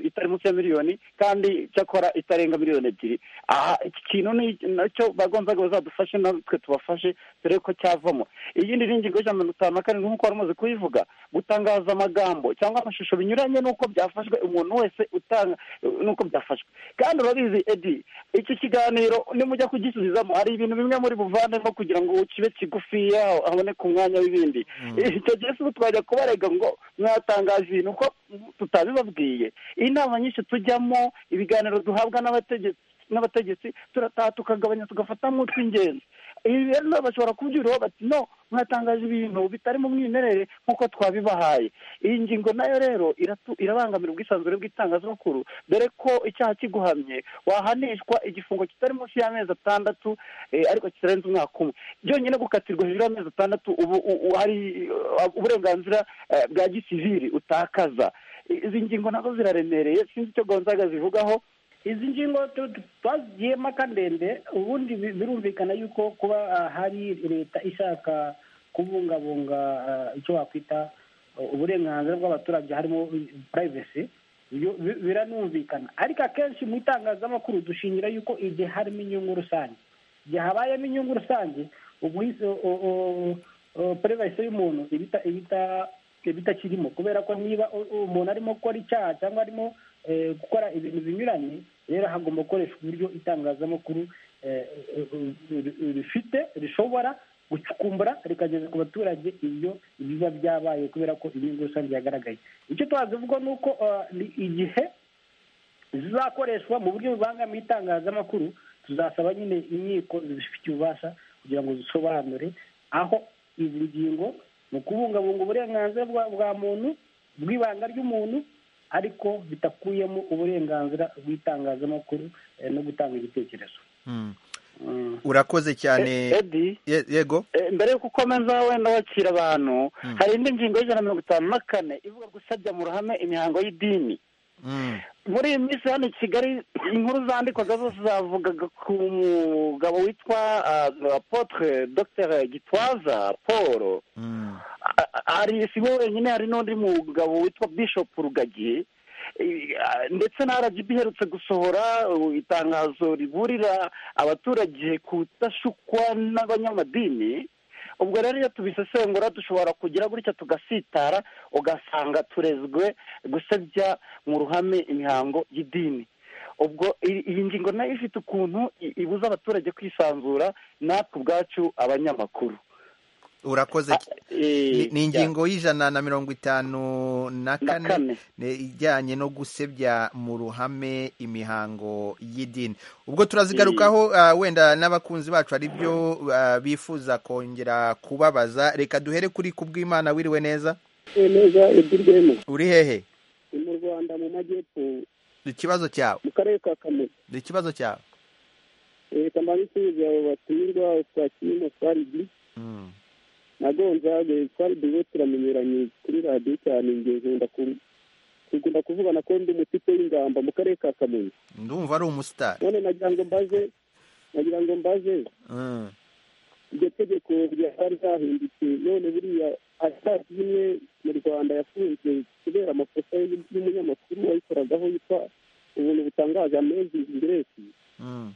itari munsi ya miliyoni kandi cyakora itarenga miliyoni ebyiri aha iki kintu nacyo bagombaga bazadufashe natwe tubafashe dore ko cyavamo iyindi ni ingingo y'ijana na mirongo itanu na karindwi nk'uko wari umaze kuyivuga gutangaza amagambo cyangwa amashusho binyuranye n'uko byafashwe umuntu wese utanga n'uko byafashwe kandi urabizi edi iki kiganiro nimujya kugisubizamo hari ibintu bimwe muri buvanemo kugira ngo kibe kigufiya haboneke umwanya w'ibindi icyo gihe si twajya kubarega ngo mwatangaje ibintu ko tutabibabwiye inama nyinshi tujyamo ibiganiro duhabwa n'abategetsi n'abategetsi turataha tukagabanya tugafata nk'utw'ingenzi ibi rero nabo bashobora kubyuriraho bati no mwatangaje ibintu bitari mu mwimerere nk'uko twabibahaye iyi ngingo nayo rero iratu- irabangamira ubwisanzure bw'itangazamakuru dore ko icyaha kiguhamye wahanishwa igifungo kitari munsi y'amezi atandatu eh, ariko kitarenze umwaka umwe byonyine gukatirwa hejuru y'amezi atandatu ubu u- u- hari eh, uburenganzira eh, bwa gisivili utakaza izi ngingo nazo ziraremereye sinzi icyo gonzaga zivugaho izi ngingo tu- tu- twazigiyemo akandende ubundi bi- birumvikana yuko kuba ah, hari leta ishaka kubungabunga ah, icyo wakwita uh, uburenganzira bw'abaturage harimo purayivesi biranumvikana ariko akenshi mu itangazamakuru dushingira yuko igihe harimo inyungu rusange igihe habayemo inyungu rusange ubwise purayivesi y'umuntu iba ita- iba ita- iba itakirimo kubera ko niba u- umuntu arimo gukora icyaha cyangwa arimo eh, gukora ibintu binyuranye rero hagomba gukoreshwa uburyo itangazamakuru eh, eh, eh, rifite rishobora gucukumbura rikageza ku baturage ibyo biba byabaye kubera ko inyungu rusange yagaragaye icyo twazivuga ni uko ah, ni igihe zizakoreshwa mu buryo bubangamiye itangazamakuru tuzasaba nyine inkiko zibifitiye ububasha kugira ngo zisobanure aho izi ngingo mu kubungabunga uburenganzira bwa- bwa muntu bw'ibanga ry'umuntu ariko bitakuyemo uburenganzira bw'itangazamakuru eh, no gutanga igitekerezo Mm. Mm. urakoze cyane edi Ye- yego Eh, mbere yo gukomeza wenda wakira abantu Mm. hari indi ngingo y'ijana na mirongo itanu na kane ivuga gusabya mu ruhame imihango y'idini Mm. muri iyi minsi hano i kigali inkuru zandikwaga zose zavugaga ku mugabo witwa ah, apotre dr gitwaza paul Mm. A- a- hari si we wenyine hari n'undi mugabo witwa bishop rugagi Eh, ah, ndetse na rgb iherutse gusohora uh, itangazo riburira abaturage kudashukwa n'abanyamadini ubwo rero iyo tubisesengura dushobora kugira gutya tugasitara ugasanga turezwe gusebya mu ruhame imihango y'idini ubwo iyi iyi ngingo nayo ifite ukuntu i- ibuza abaturage kwisanzura natwe ubwacu abanyamakuru urakoze cy- ni Eh, ni ingingo y'ijana na mirongo itanu na na kane kane ne- ijyanye no gusebya mu ruhame imihango y'idini ubwo turazigarukaho ah, wenda n'abakunzi bacu hari byo ah, bifuza kongera kubabaza reka duhere kuri ku bw'imana wiriwe neza neza edirwemo uri hehe ni mu rwanda mu majyepfo ikibazo cyawe mu karere ka kamonyi ikibazo cyawe leta mba nisubiza abo batumirwa twakiyemo twaridi Mm. na gonzaga twari duwe turamenyeranye kuri radiyo cyane njye nkunda ku- nkunda kuvuga na konde umutipe w'ingamba mu karere ka kamonyi ndumva ari umusitari none nagira ngo mbaze nagira ngo mbaze Mm. iryo tegeko ryari ryahindutse none buriya atari imwe mu rwanda yafunzwe kubera amakosa y'umunyamakuru wayikoragaho yitwa ubuntu butangaje amazing grace Mm.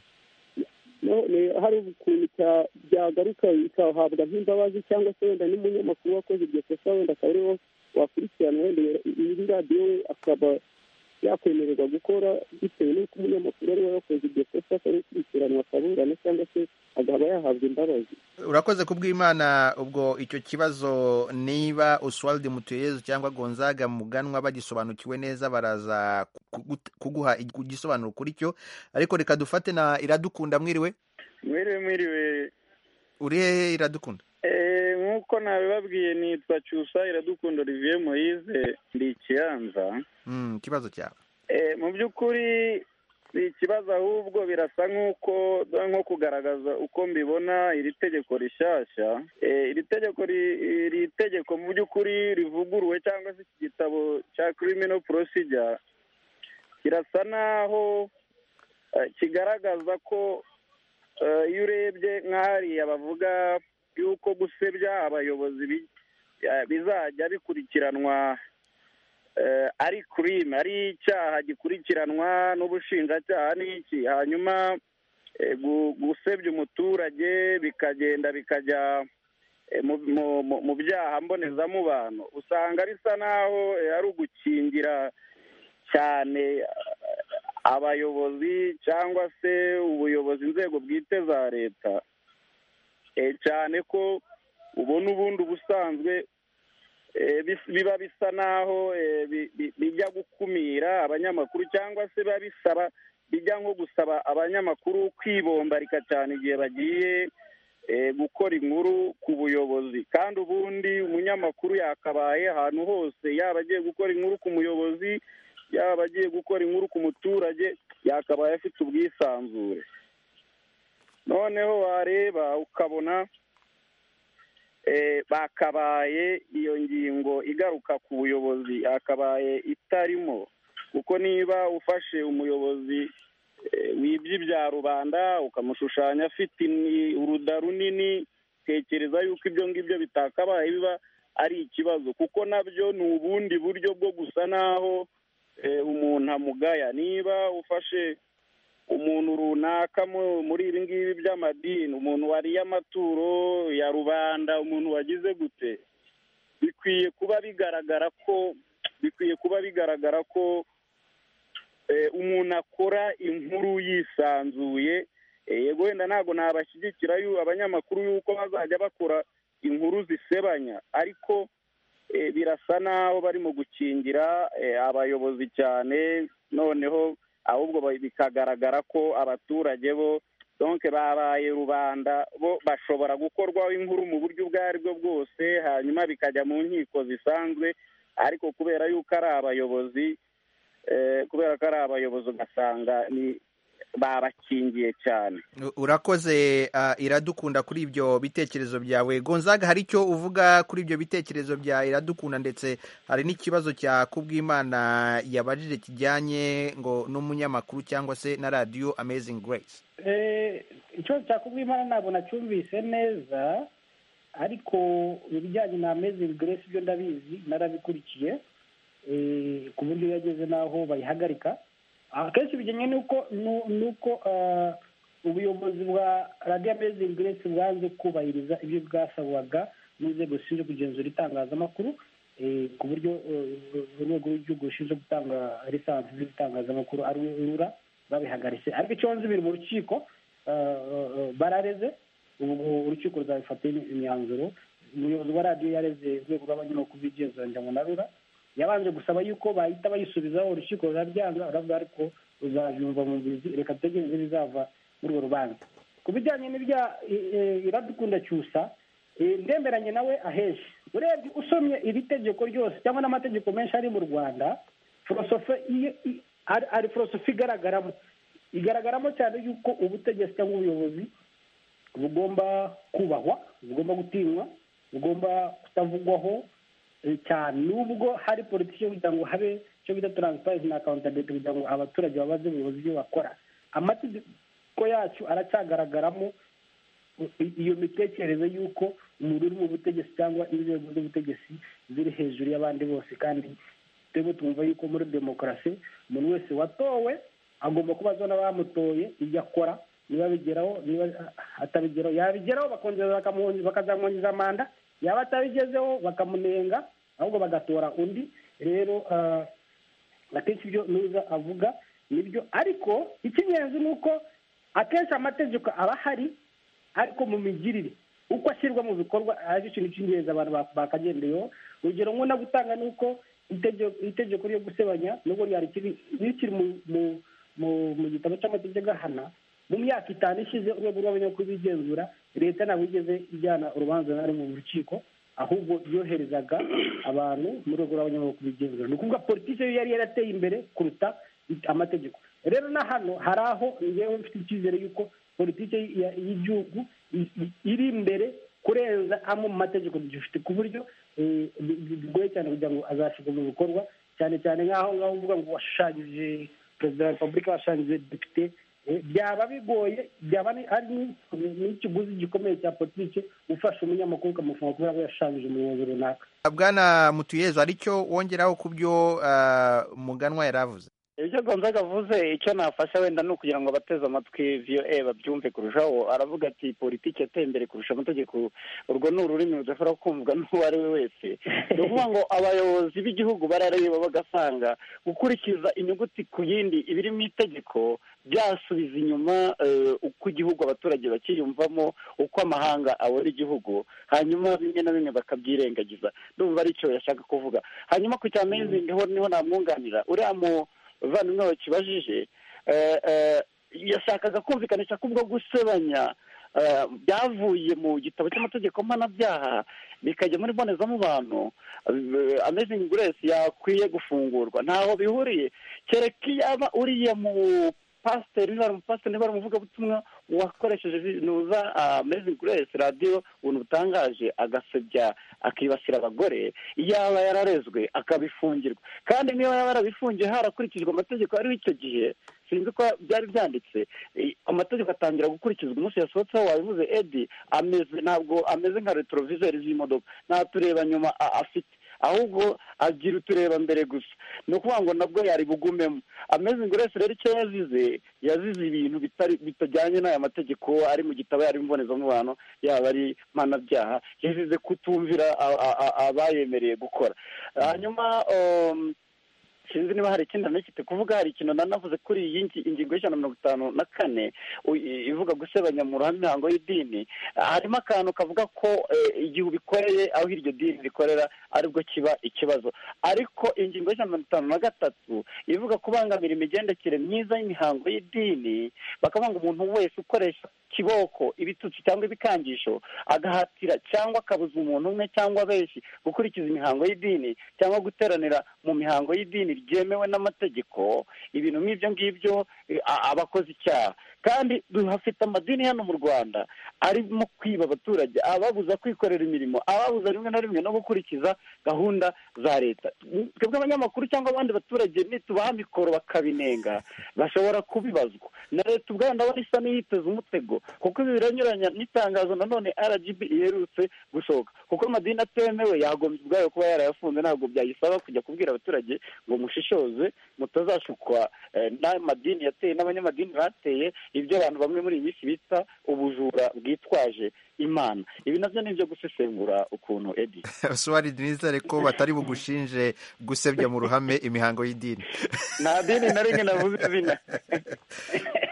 none hari ukuntu cya- byagaruka bikahabwa nk'imbabazi cyangwa se wenda n'umunyamakuru wakoze iryo kosa wenda akaba ariwo wakurikirana wenda iyi radiyo we akaba yakwemererwa gukora bitewe n'uko umunyamakuru ariwe wakoze iryo kosa akaba ari gukurikiranwa akaburana cyangwa se akaba yahabwa imbabazi urakoze kubw'imana ubwo icyo kibazo niba oswald mutuyezu cyangwa gonzaga muganwa bagisobanukiwe neza baraza kugu- kuguha igisobanuro kuri cyo ariko reka dufate na iradukunda mwiriwe mwiriwe mwiriwe uri hehe iradukunda Eh, nk'uko nabibabwiye nitwa cyusa iradukunda olivier moise ndi ikiyanza Mm, ikibazo cyawe Eh, mu by'ukuri si ikibazo ahubwo birasa nk'uko nko kugaragaza uko mbibona iri tegeko rishyashya Eh, iri tegeko ri- iri tegeko mu by'ukuri rivuguruwe cyangwa se iki gitabo cya criminal procedure kirasa naho eh, kigaragaza ko eh, iyo urebye nk'ahariya bavuga y'uko gusebya abayobozi bi- eh, bizajya bikurikiranwa eh, ari crime ari icyaha gikurikiranwa n'ubushinjacyaha n'iki hanyuma eh, gu- gusebya umuturage bikagenda bikajya eh, mu- mu- mu- mu byaha mbonezamubano usanga bisa n'aho eh, ari ugukingira cyane eh, abayobozi cyangwa se ubuyobozi inzego bwite za leta Eh, cyane ko ubona ubundi ubusanzwe eh, bis- biba bisa n'aho eh, bi- bi- bijya gukumira abanyamakuru cyangwa se biba bisaba bijya nko gusaba abanyamakuru kwibombarika cyane igihe bagiye gukora inkuru ku buyobozi kandi ubundi umunyamakuru yakabaye ahantu hose yaba agiye gukora inkuru ku muyobozi yaba agiye gukora inkuru ku muturage yakabaye afite ubwisanzure noneho wareba ukabona bakabaye iyo ngingo igaruka ku buyobozi yakabaye itarimo kuko niba ufashe umuyobozi wibye ibya rubanda ukamushushanya afite uruda runini tekereza yuko ibyo ngibyo bitakabaye biba ari ikibazo kuko nabyo ni ubundi buryo bwo gusa naho umuntu amugaya niba ufashe umuntu runaka muri ibi ngibi by'amadini umuntu wariye amaturo ya rubanda umuntu wagize gute bikwiye kuba bigaragara ko bikwiye kuba bigaragara ko umuntu akora inkuru yisanzuye yego wenda ntabwo nabashyigikira abanyamakuru yuko bazajya bakora inkuru zisebanya ariko birasa naho barimo gukingira abayobozi cyane noneho ahubwo bikagaragara ko abaturage bo donke babaye rubanda bo bashobora gukorwaho inkuru mu buryo ubwo aribwo bwose hanyuma bikajya mu nkiko zisanzwe ariko kubera yuko ari abayobozi kubera ko ari abayobozi ugasanga babakingiye cyane urakoze iradukunda kuri ibyo bitekerezo byawe gonzaga hari icyo uvuga kuri ibyo bitekerezo bya iradukunda ndetse hari n'ikibazo cya kubwimana yabajije kijyanye ngo n'umunyamakuru cyangwa se na radiyo amazingi Grace ikibazo cya kubwimana ntabwo nacyumvise neza ariko ibijyanye na amazingi Grace byo ndabizi narabikurikiye ku buryo yageze n'aho bayihagarika akenshi bijyanye n'uko ubuyobozi bwa radiyo amezi Grace bwanze kubahiriza ibyo bwasabwaga n'inzego zishinzwe kugenzura itangazamakuru ku buryo urwego rw'igihugu rushinzwe gutanga lisansi z'ibitangazamakuru ari rura babihagaritse ariko icyo nzi biri mu rukiko barareze ubu urukiko ruzabifata imyanzuro umuyobozi wa radiyo yareze urwego rw'abanyamakuru b'igenzuranya ngo na rura yabanje gusaba yuko bahita bayisubizaho urukiko rurabyanga uravuga ariko ruzabyumva mu bizi reka dutegereze bizava muri urwo rubanza ku bijyanye n'ibya iradukunda cyusa ndemeranye nawe ahenshi urebye usomye iri tegeko ryose cyangwa n'amategeko menshi ari mu rwanda forosofe ari forosofe igaragaramo igaragaramo cyane yuko ubutegetsi cyangwa ubuyobozi bugomba kubahwa bugomba gutinywa bugomba kutavugwaho cyane nubwo hari politiki yo kugira ngo habe icyo bita taransiparensi na akawuntabiriti kugira ngo abaturage babaze ubuyobozi ibyo bakora amategeko yacu aracyagaragaramo iyo mitekerereze y'uko umuntu uri mu butegetsi cyangwa inzego z'ubutegetsi ziri hejuru y'abandi bose kandi twebwe twumva yuko muri demokarasi umuntu wese watowe agomba kubazwa n'abamutoye ibyo akora niba bigeraho niba atabigeraho yabigeraho bakongera bakazamwongeza manda yaba atabigezeho bakamunenga ahubwo bagatora undi rero akenshi ibyo nuza avuga nibyo ariko icy'ingenzi ni uko akenshi amategeko aba ahari ariko mu migirire uko ashyirwa mu bikorwa ari ikintu cy'ingenzi abantu bakagendeyeho urugero nk'uwo nagutanga ni uko itegeko ryo gusebanya nubwo ryari rikiri mu gitabo cy'amategeko ahana mu myaka itanu ishize urwego rw'abanyamakuru bigenzura leta ntabwo igeze ijyana urubanza na rumwe mu rukiko ahubwo yoherezaga abantu mu rwego rw'abanyamakuru bigenzura ni ukuvuga politiki yo yari yarateye imbere kuruta amategeko rero na hano hari aho ngewe mfite icyizere y'uko politiki y'igihugu iri imbere kurenza amwe mu mategeko dufite ku buryo bigoye cyane kugira ngo azashyirwa mu bikorwa cyane cyane nk'aho ngaho uvuga ngo washushanyije perezida wa repubulika washushanyije depite byaba bigoye byaba ari n'ikiguzi gikomeye cya politiki ufasha umunyamakuru ukamufunga kubera ko yashushanyije umuyobozi runaka bwana mutuyezo ari cyo wongeraho ku byo muganwa yari avuze ibyo gonzaga avuze icyo nafasha wenda ni ukugira ngo abateze amatwi voa babyumve kurushaho aravuga ati politiki yateye imbere kurusha amategeko urwo ni ururimi rudashobora kumvwa n'uwo ari we wese ni ukuvuga ngo abayobozi b'igihugu barareba bagasanga gukurikiza inyuguti ku yindi ibiri mu itegeko byasubiza inyuma uko igihugu abaturage bakiyumvamo uko amahanga abona igihugu hanyuma bimwe na bimwe bakabyirengagiza ndumva ari cyo yashaka kuvuga hanyuma ku cya mezingi ho niho namwunganira uriya mu bavandimwe bakibajije yashakaga kumvikanisha ko ubwo gusebanya byavuye mu gitabo cy'amategeko mpanabyaha bikajya muri mbonezamubano amazing grace yakwiye gufungurwa ntaho bihuriye kereka iyo aba uriya mu pasiteri niba ari umupasiteri niba ari umuvugabutumwa wakoresheje nuza amazing grace radiyo ubuntu butangaje agasebya akibasira abagore yaba yararezwe akabifungirwa kandi niba yaba yarabifungiye harakurikijwe amategeko ariho icyo gihe sinzi ko byari byanditse amategeko atangira gukurikizwa umunsi yasohotseho wabivuze edi ameze ntabwo ameze nka retroviseri z'imodoka nta tureba nyuma afite ahubwo agira utureba mbere gusa ni ukuvuga ngo nabwo yari bugumemo ameze ngo urese rero icyo yazize yazize ibintu bitajyanye n'aya mategeko ari mu gitabo yari imbonezamubano yaba ari mpanabyaha yazize kutumvira abayemereye gukora hanyuma sinzi niba hari ikindi anagifite kuvuga hari ikintu nanavuze kuri iyi ingingo y'ijana na mirongo itanu na kane ivuga gusebanya mu ruhame imihango y'idini harimo akantu kavuga ko igihe ubikoreye aho iryo dini rikorera aribwo kiba ikibazo ariko ingingo y'ijana na mirongo itanu na gatatu ivuga kubangamira imigendekere myiza y'imihango y'idini bakavuga ngo umuntu wese ukoresha kiboko ibitutsi cyangwa ibikangisho agahatira cyangwa akabuza umuntu umwe cyangwa benshi gukurikiza imihango y'idini cyangwa guteranira mu mihango y'idini ryemewe n'amategeko ibintu nk'ibyo ngibyo aba akoze icyaha kandi duhafite amadini hano mu rwanda arimo kwiba abaturage ababuza kwikorera imirimo ababuza rimwe na rimwe no gukurikiza gahunda za leta twebwe abanyamakuru cyangwa abandi baturage nitubaha mikoro bakabinenga bashobora kubibazwa na leta ubwayo ndabona isa n'iyiteze umutego kuko ibi biranyuranya n'itangazo nanone rgb iherutse gusohoka kuko amadini atemewe yagombye ubwayo kuba yarayafunze ntabwo byayisaba kujya kubwira abaturage ngo mushishoze mutazashukwa n'amadini yateye n'abanyamadini bateye ibyo abantu bamwe muri iyi minsi bita ubujura bwitwaje imana ibi nabyo ni ibyo gusesengura ukuntu edi sohari denise ko batari bugushinje gusebya mu ruhame imihango y'idini nta dini na rimwe navuze izina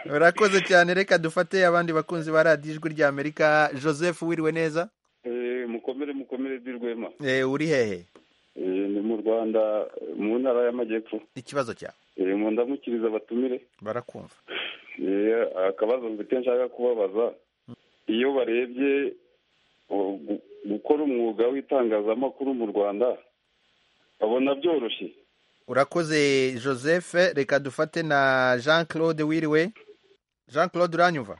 urakoze cyane reka dufate abandi bakunzi ba radiyo ijwi rya amerika joseph wiriwe neza mukomere mukomere di rwema uri hehe ni mu rwanda mu ntara y'amajyepfo ikibazo cyawe ndamukiriza abatumire barakumva akabazo mfite nshaka kubabaza iyo barebye gukora umwuga w'itangazamakuru mu rwanda babona byoroshye urakoze joseph reka dufate na jean claude wiriwe jean claude uranyumva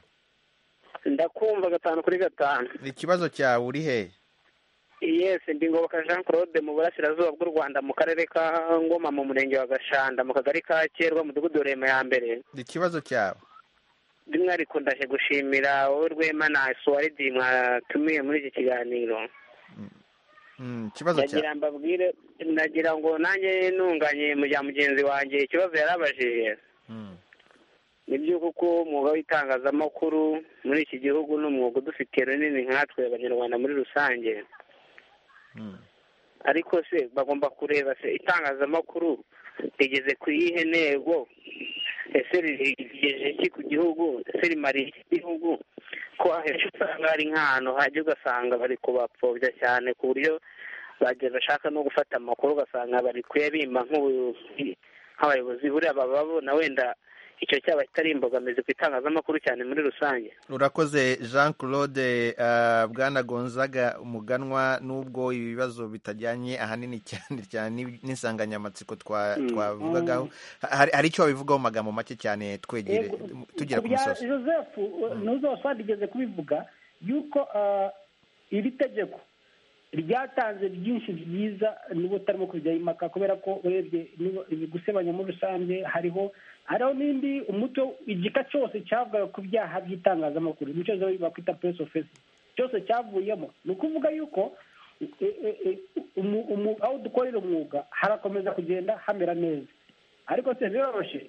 ndakumva gatanu kuri gatanu ikibazo cyawe uri hehe yesi ndingoboka jean claude mu burasirazuba bw'u rwanda mu karere ka ngoma mu murenge wa gashanda mu kagari ka kerwa mudugudu rema ya mbere ikibazo cyawe by'umwihariko ndaje gushimira wowe rwema na suwaridi mwatumiye muri iki kiganiro ikibazo cyawe mbabwire nagira ngo nanjye ntunganye mu bya mugenzi wanjye ikibazo yarabajije ni byo kuko umwuga w'itangazamakuru muri iki gihugu ni umwuga udufitiye runini nkatwe abanyarwanda muri rusange ariko se bagomba kureba se itangazamakuru rigeze ku iyihe ntego ese rigejeje iki ku gihugu ese rimariye iki gihugu ko ahenshi usanga hari nk'ahantu hajya ugasanga bari kubapfobya cyane ku buryo bageze bashaka no gufata amakuru ugasanga bari kuyabimba nk'abayobozi buriya bababona wenda icyo cyaba kitari imbogamizi ku itangazamakuru cyane muri rusange urakoze jean claude bwana gonzaga umuganwa n'ubwo ibibazo bitajyanye ahanini cyane cyane n'insanganyamatsiko twavugagaho hari icyo wabivugaho mu magambo make cyane twegere tugera ku musozi joseph ntuzasabigeze kubivuga yuko iri tegeko ryatanze byinshi byiza niba utarimo kujya impaka kubera ko urebye gusebanya muri rusange hariho hariho n'indi umuco igika cyose cyavugaga ku byaha by'itangazamakuru nicyo bakwita puresi ofesi cyose cyavuyemo ni ukuvuga yuko aho dukorera umwuga harakomeza kugenda hamera neza ariko se biroroshye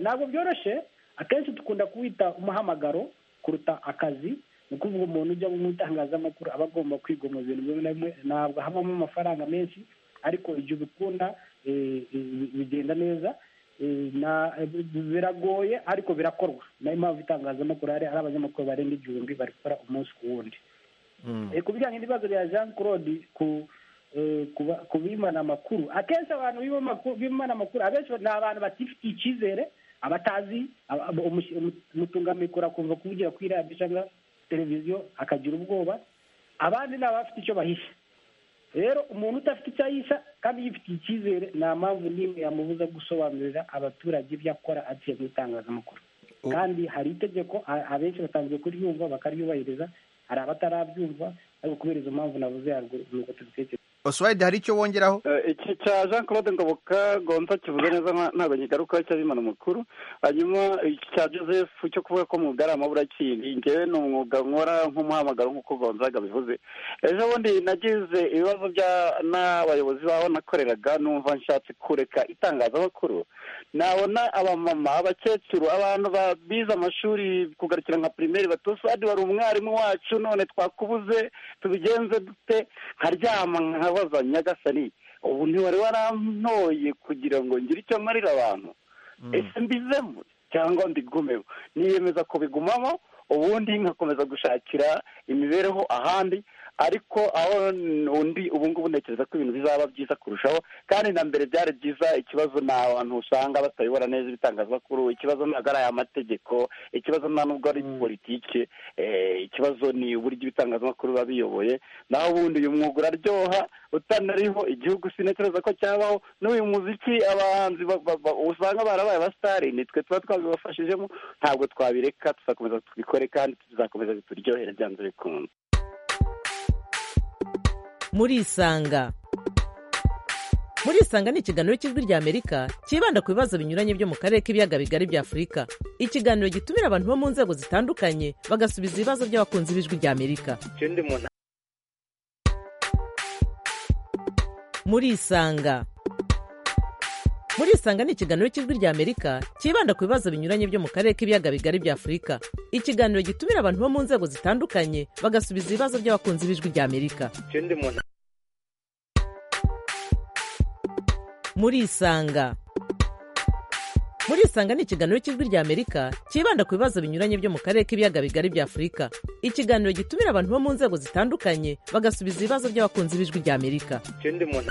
ntabwo byoroshye akenshi dukunda kuwita umuhamagaro kuruta akazi ni ukuvuga umuntu ujya mu itangazamakuru aba agomba kwigomwa ibintu bimwe na bimwe ntabwo habamo amafaranga menshi ariko igihe ubikunda bigenda neza biragoye ariko birakorwa nayo mpamvu itangazamakuru hari abanyamakuru barenga igihumbi bari gukora umunsi ku wundi ku bijyanye n'ibibazo bya jean claude ku bimana amakuru akenshi abantu bimana amakuru abenshi ni abantu batifitiye icyizere abatazi umutungamikoro akumva kuvugira kuri radiyo cyangwa televiziyo akagira ubwoba abandi ni abafite icyo bahisha rero umuntu udafite icyo ahisha kandi yifitiye icyizere nta mpamvu n'imwe yamubuza gusobanurira abaturage ibyo akora agiye mu itangazamakuru kandi hari itegeko a- abenshi batanzwe kuryumva bakaryubahiriza hari abatarabyumva ariko kubera izo mpamvu navuze haruguru ni uko tubitekereza oswald hari icyo wongeraho iki cya jean claude ngoboka gonza kivuze neza nta- ntabwo nkigarukaho cyabimana amakuru hanyuma iki cya joseph cyo kuvuga ko umwuga ari amaburakindi ngewe ni umwuga nkora nk'umuhamagaro nk'uko gonzaga bivuze ejo bundi nagize ibibazo bya n'abayobozi babo nakoreraga numva nshatse kureka itangazamakuru nabona abamama abakecuru abantu ba- bize amashuri kugarukira nka pirimeri batosadi wari umwarimu wacu none twakubuze tubigenze dute nkaryama nkabaza nyagasani ubu ntiwari warantoye kugira ngo ngire icyo marira abantu ese mbizemo cyangwa mbigumemo niyemeza kubigumamo ubundi nkakomeza gushakira imibereho ahandi ariko aho n- undi ubu ngubu ntekereza ko ibintu bizaba byiza kurushaho kandi na mbere byari byiza ikibazo ni abantu usanga batabibona neza ibitangazamakuru ikibazo ntabwo ari aya mategeko ikibazo nta nubwo ari politike eh, ikibazo ni uburyo ibitangazamakuru biba biyoboye naho ubundi uyu mwuga uraryoha utanariho igihugu sinatekereza ko cyabaho n'uyu muziki abahanzi ba- ba- ba- usanga barabaye abasitari nitwe tuba twabibafashijemo ntabwo twabireka tuzakomeza tubikore kandi tuzakomeza bituryohere byanze bikunze murisanga murisanga ni ikiganiro cy'ijwi ry'amerika cyibanda ku bibazo binyuranye byo mu karere k'ibiyaga bigari bya afurika ikiganiro gitumira abantu bo mu nzego zitandukanye bagasubiza ibibazo by'abakunzi b'ijwi ry'amerika ikindi muntu murisanga murisanga ni ikiganiro cy'ijwi ry'amerika cyibanda ku bibazo binyuranye byo mu karere k'ibiyaga bigari bya afurika ikiganiro gitumira abantu bo mu nzego zitandukanye bagasubiza ibibazo by'abakunzi b'ijwi ry'amerika ikindi muntu murisanga murisanga ni ikiganiro cy'ijwi ry'amerika cyibanda ku bibazo binyuranye byo mu karere k'ibiyaga bigari bya afurika ikiganiro gitumira abantu bo mu nzego zitandukanye bagasubiza ibibazo by'abakunzi b'ijwi ry'amerika ikindi muntu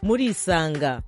murisanga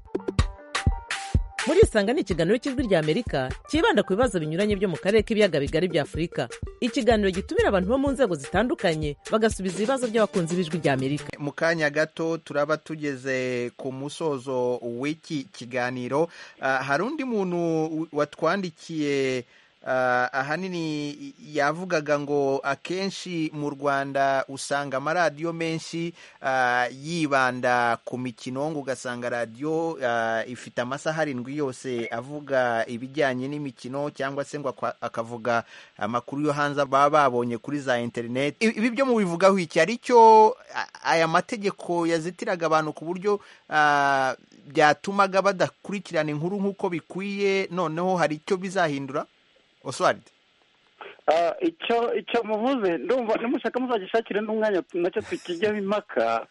murisanga ni ikiganiro cy'ijwi ry'amerika cyibanda ku bibazo binyuranye byo mu karere k'ibiyaga bigari bya afurika ikiganiro gitumira abantu bo mu nzego zitandukanye bagasubiza ibibazo by'abakunzi b'ijwi ry'amerika mu kanya gato turaba tugeze ku musozo w'iki kiganiro Ah, hari undi muntu watwandikiye ah, ahanini yavugaga ngo akenshi mu rwanda usanga amaradiyo menshi ah, yibanda ku mikino ngo ugasanga radiyo ah, ifite amasaha arindwi yose avuga ibijyanye n'imikino cyangwa se ngo akwa- akavuga amakuru yo hanze baba babonye kuri za interineti I- ibi byo mubivugaho iki hari icyo a- aya mategeko yazitiraga abantu ku buryo ah, byatumaga badakurikirana inkuru nk'uko bikwiye noneho hari icyo bizahindura oswald Ah, icyo icyo muvuze ndumva nimushaka muzagishakire n'umwanya nacyo tukijyaho impaka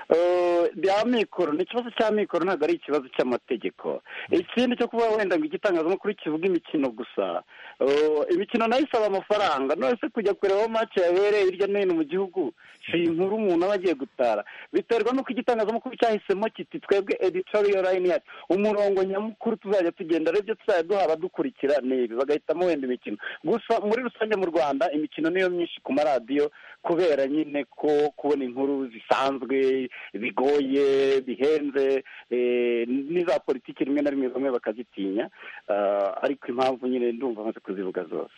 Eh, bya mikoro ni ikibazo cya mikoro ntabwo ari ikibazo cy'amategeko ikindi cyo kuba wenda ngo igitangazamakuru kivuga imikino gusa Eh, imikino nayo isaba amafaranga none se kujya kureba mace yabereye hirya no hino mu gihugu si inkuru umuntu aba agiye gutara biterwa n'uko igitangazamakuru cyahisemo kiti twebwe editorial line yacu umurongo nyamukuru tuzajya tugenda aribyo tuzajya duha abadukurikira ni ibi bagahitamo wenda imikino gusa muri rusange mu rwanda imikino niyo myinshi ku maradiyo kubera nyine ko kubona inkuru zisanzwe bigoye bihenze eh, n'iza politiki rimwe na rimwe bamwe bakazitinya Ah, ariko impamvu nyine ndumva amaze kuzivuga zose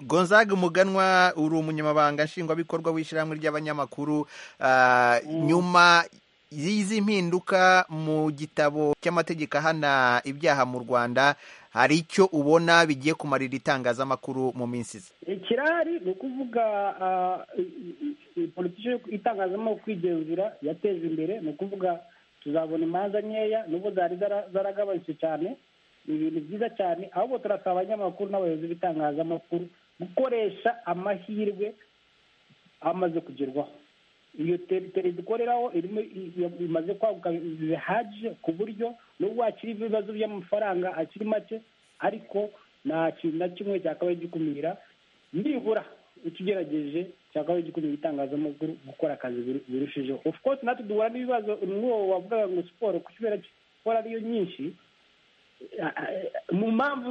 gonzaga umuganwa uri umunyamabanga nshingwabikorwa w'ishyirahamwe ry'abanyamakuru Ah, nyuma y'izi mpinduka mu gitabo cy'amategeko ahana ibyaha mu rwanda hari icyo ubona bigiye kumarira itangazamakuru mu minsi iza ikirari ni ukuvuga ah, i- i- i- politiki yo itangazamakuru kwigenzura yateje imbere ni ukuvuga tuzabona imanza nkeya nubwo zari zara- zaragabanutse cyane ni ibintu byiza cyane ahubwo turasaba abanyamakuru n'abayobozi b'itangazamakuru gukoresha amahirwe amaze kugerwaho iyo teriteri dukoreraho irimo i- i- imaze kwaguka bihagije ku buryo nubwo hakiri ibibazo by'amafaranga akiri make ariko nta kintu na kimwe cyakabaye gikumira nibura utugerageje cyakabaye gikumira itangazamakuru gukora akazi biru- birushijeho of course natwe duhura n'ibibazo n'uwo wavugaga ngo siporo kubera ko siporo ariyo nyinshi mu mpamvu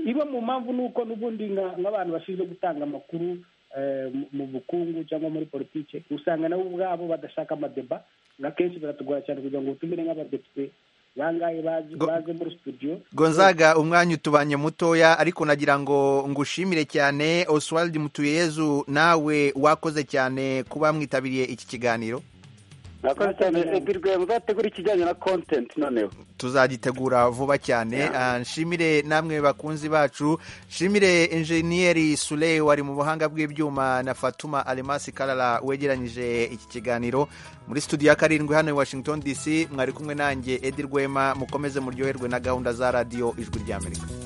iba mu mpamvu ni uko n'ubundi nka- nk'abantu bashinzwe gutanga amakuru eh, mu- mu bukungu cyangwa muri politiki usanga nabo ubwabo badashaka amadeba ngo akenshi biratugora cyane kugira ngo utumire nk'abadepite bangahe bazi- baze muri studio gonzaga umwanya utubanye mutoya ariko nagira ngo ngushimire cyane oswald mutuyezu nawe wakoze cyane kuba mwitabiriye iki kiganiro murakoze cyane egirwe muzategura ikijyanye na kontenti noneho tuzagitegura vuba cyane Ah, nshimire namwe bakunzi bacu nshimire enjeniyeri sule wari mu buhanga bw'ibyuma na fatuma alemasi karara wegeranyije iki kiganiro muri studio ya karindwi hano i washington dc mwari kumwe nanjye edi rwema mukomeze muryoherwe na gahunda za radiyo ijwi ry'amerika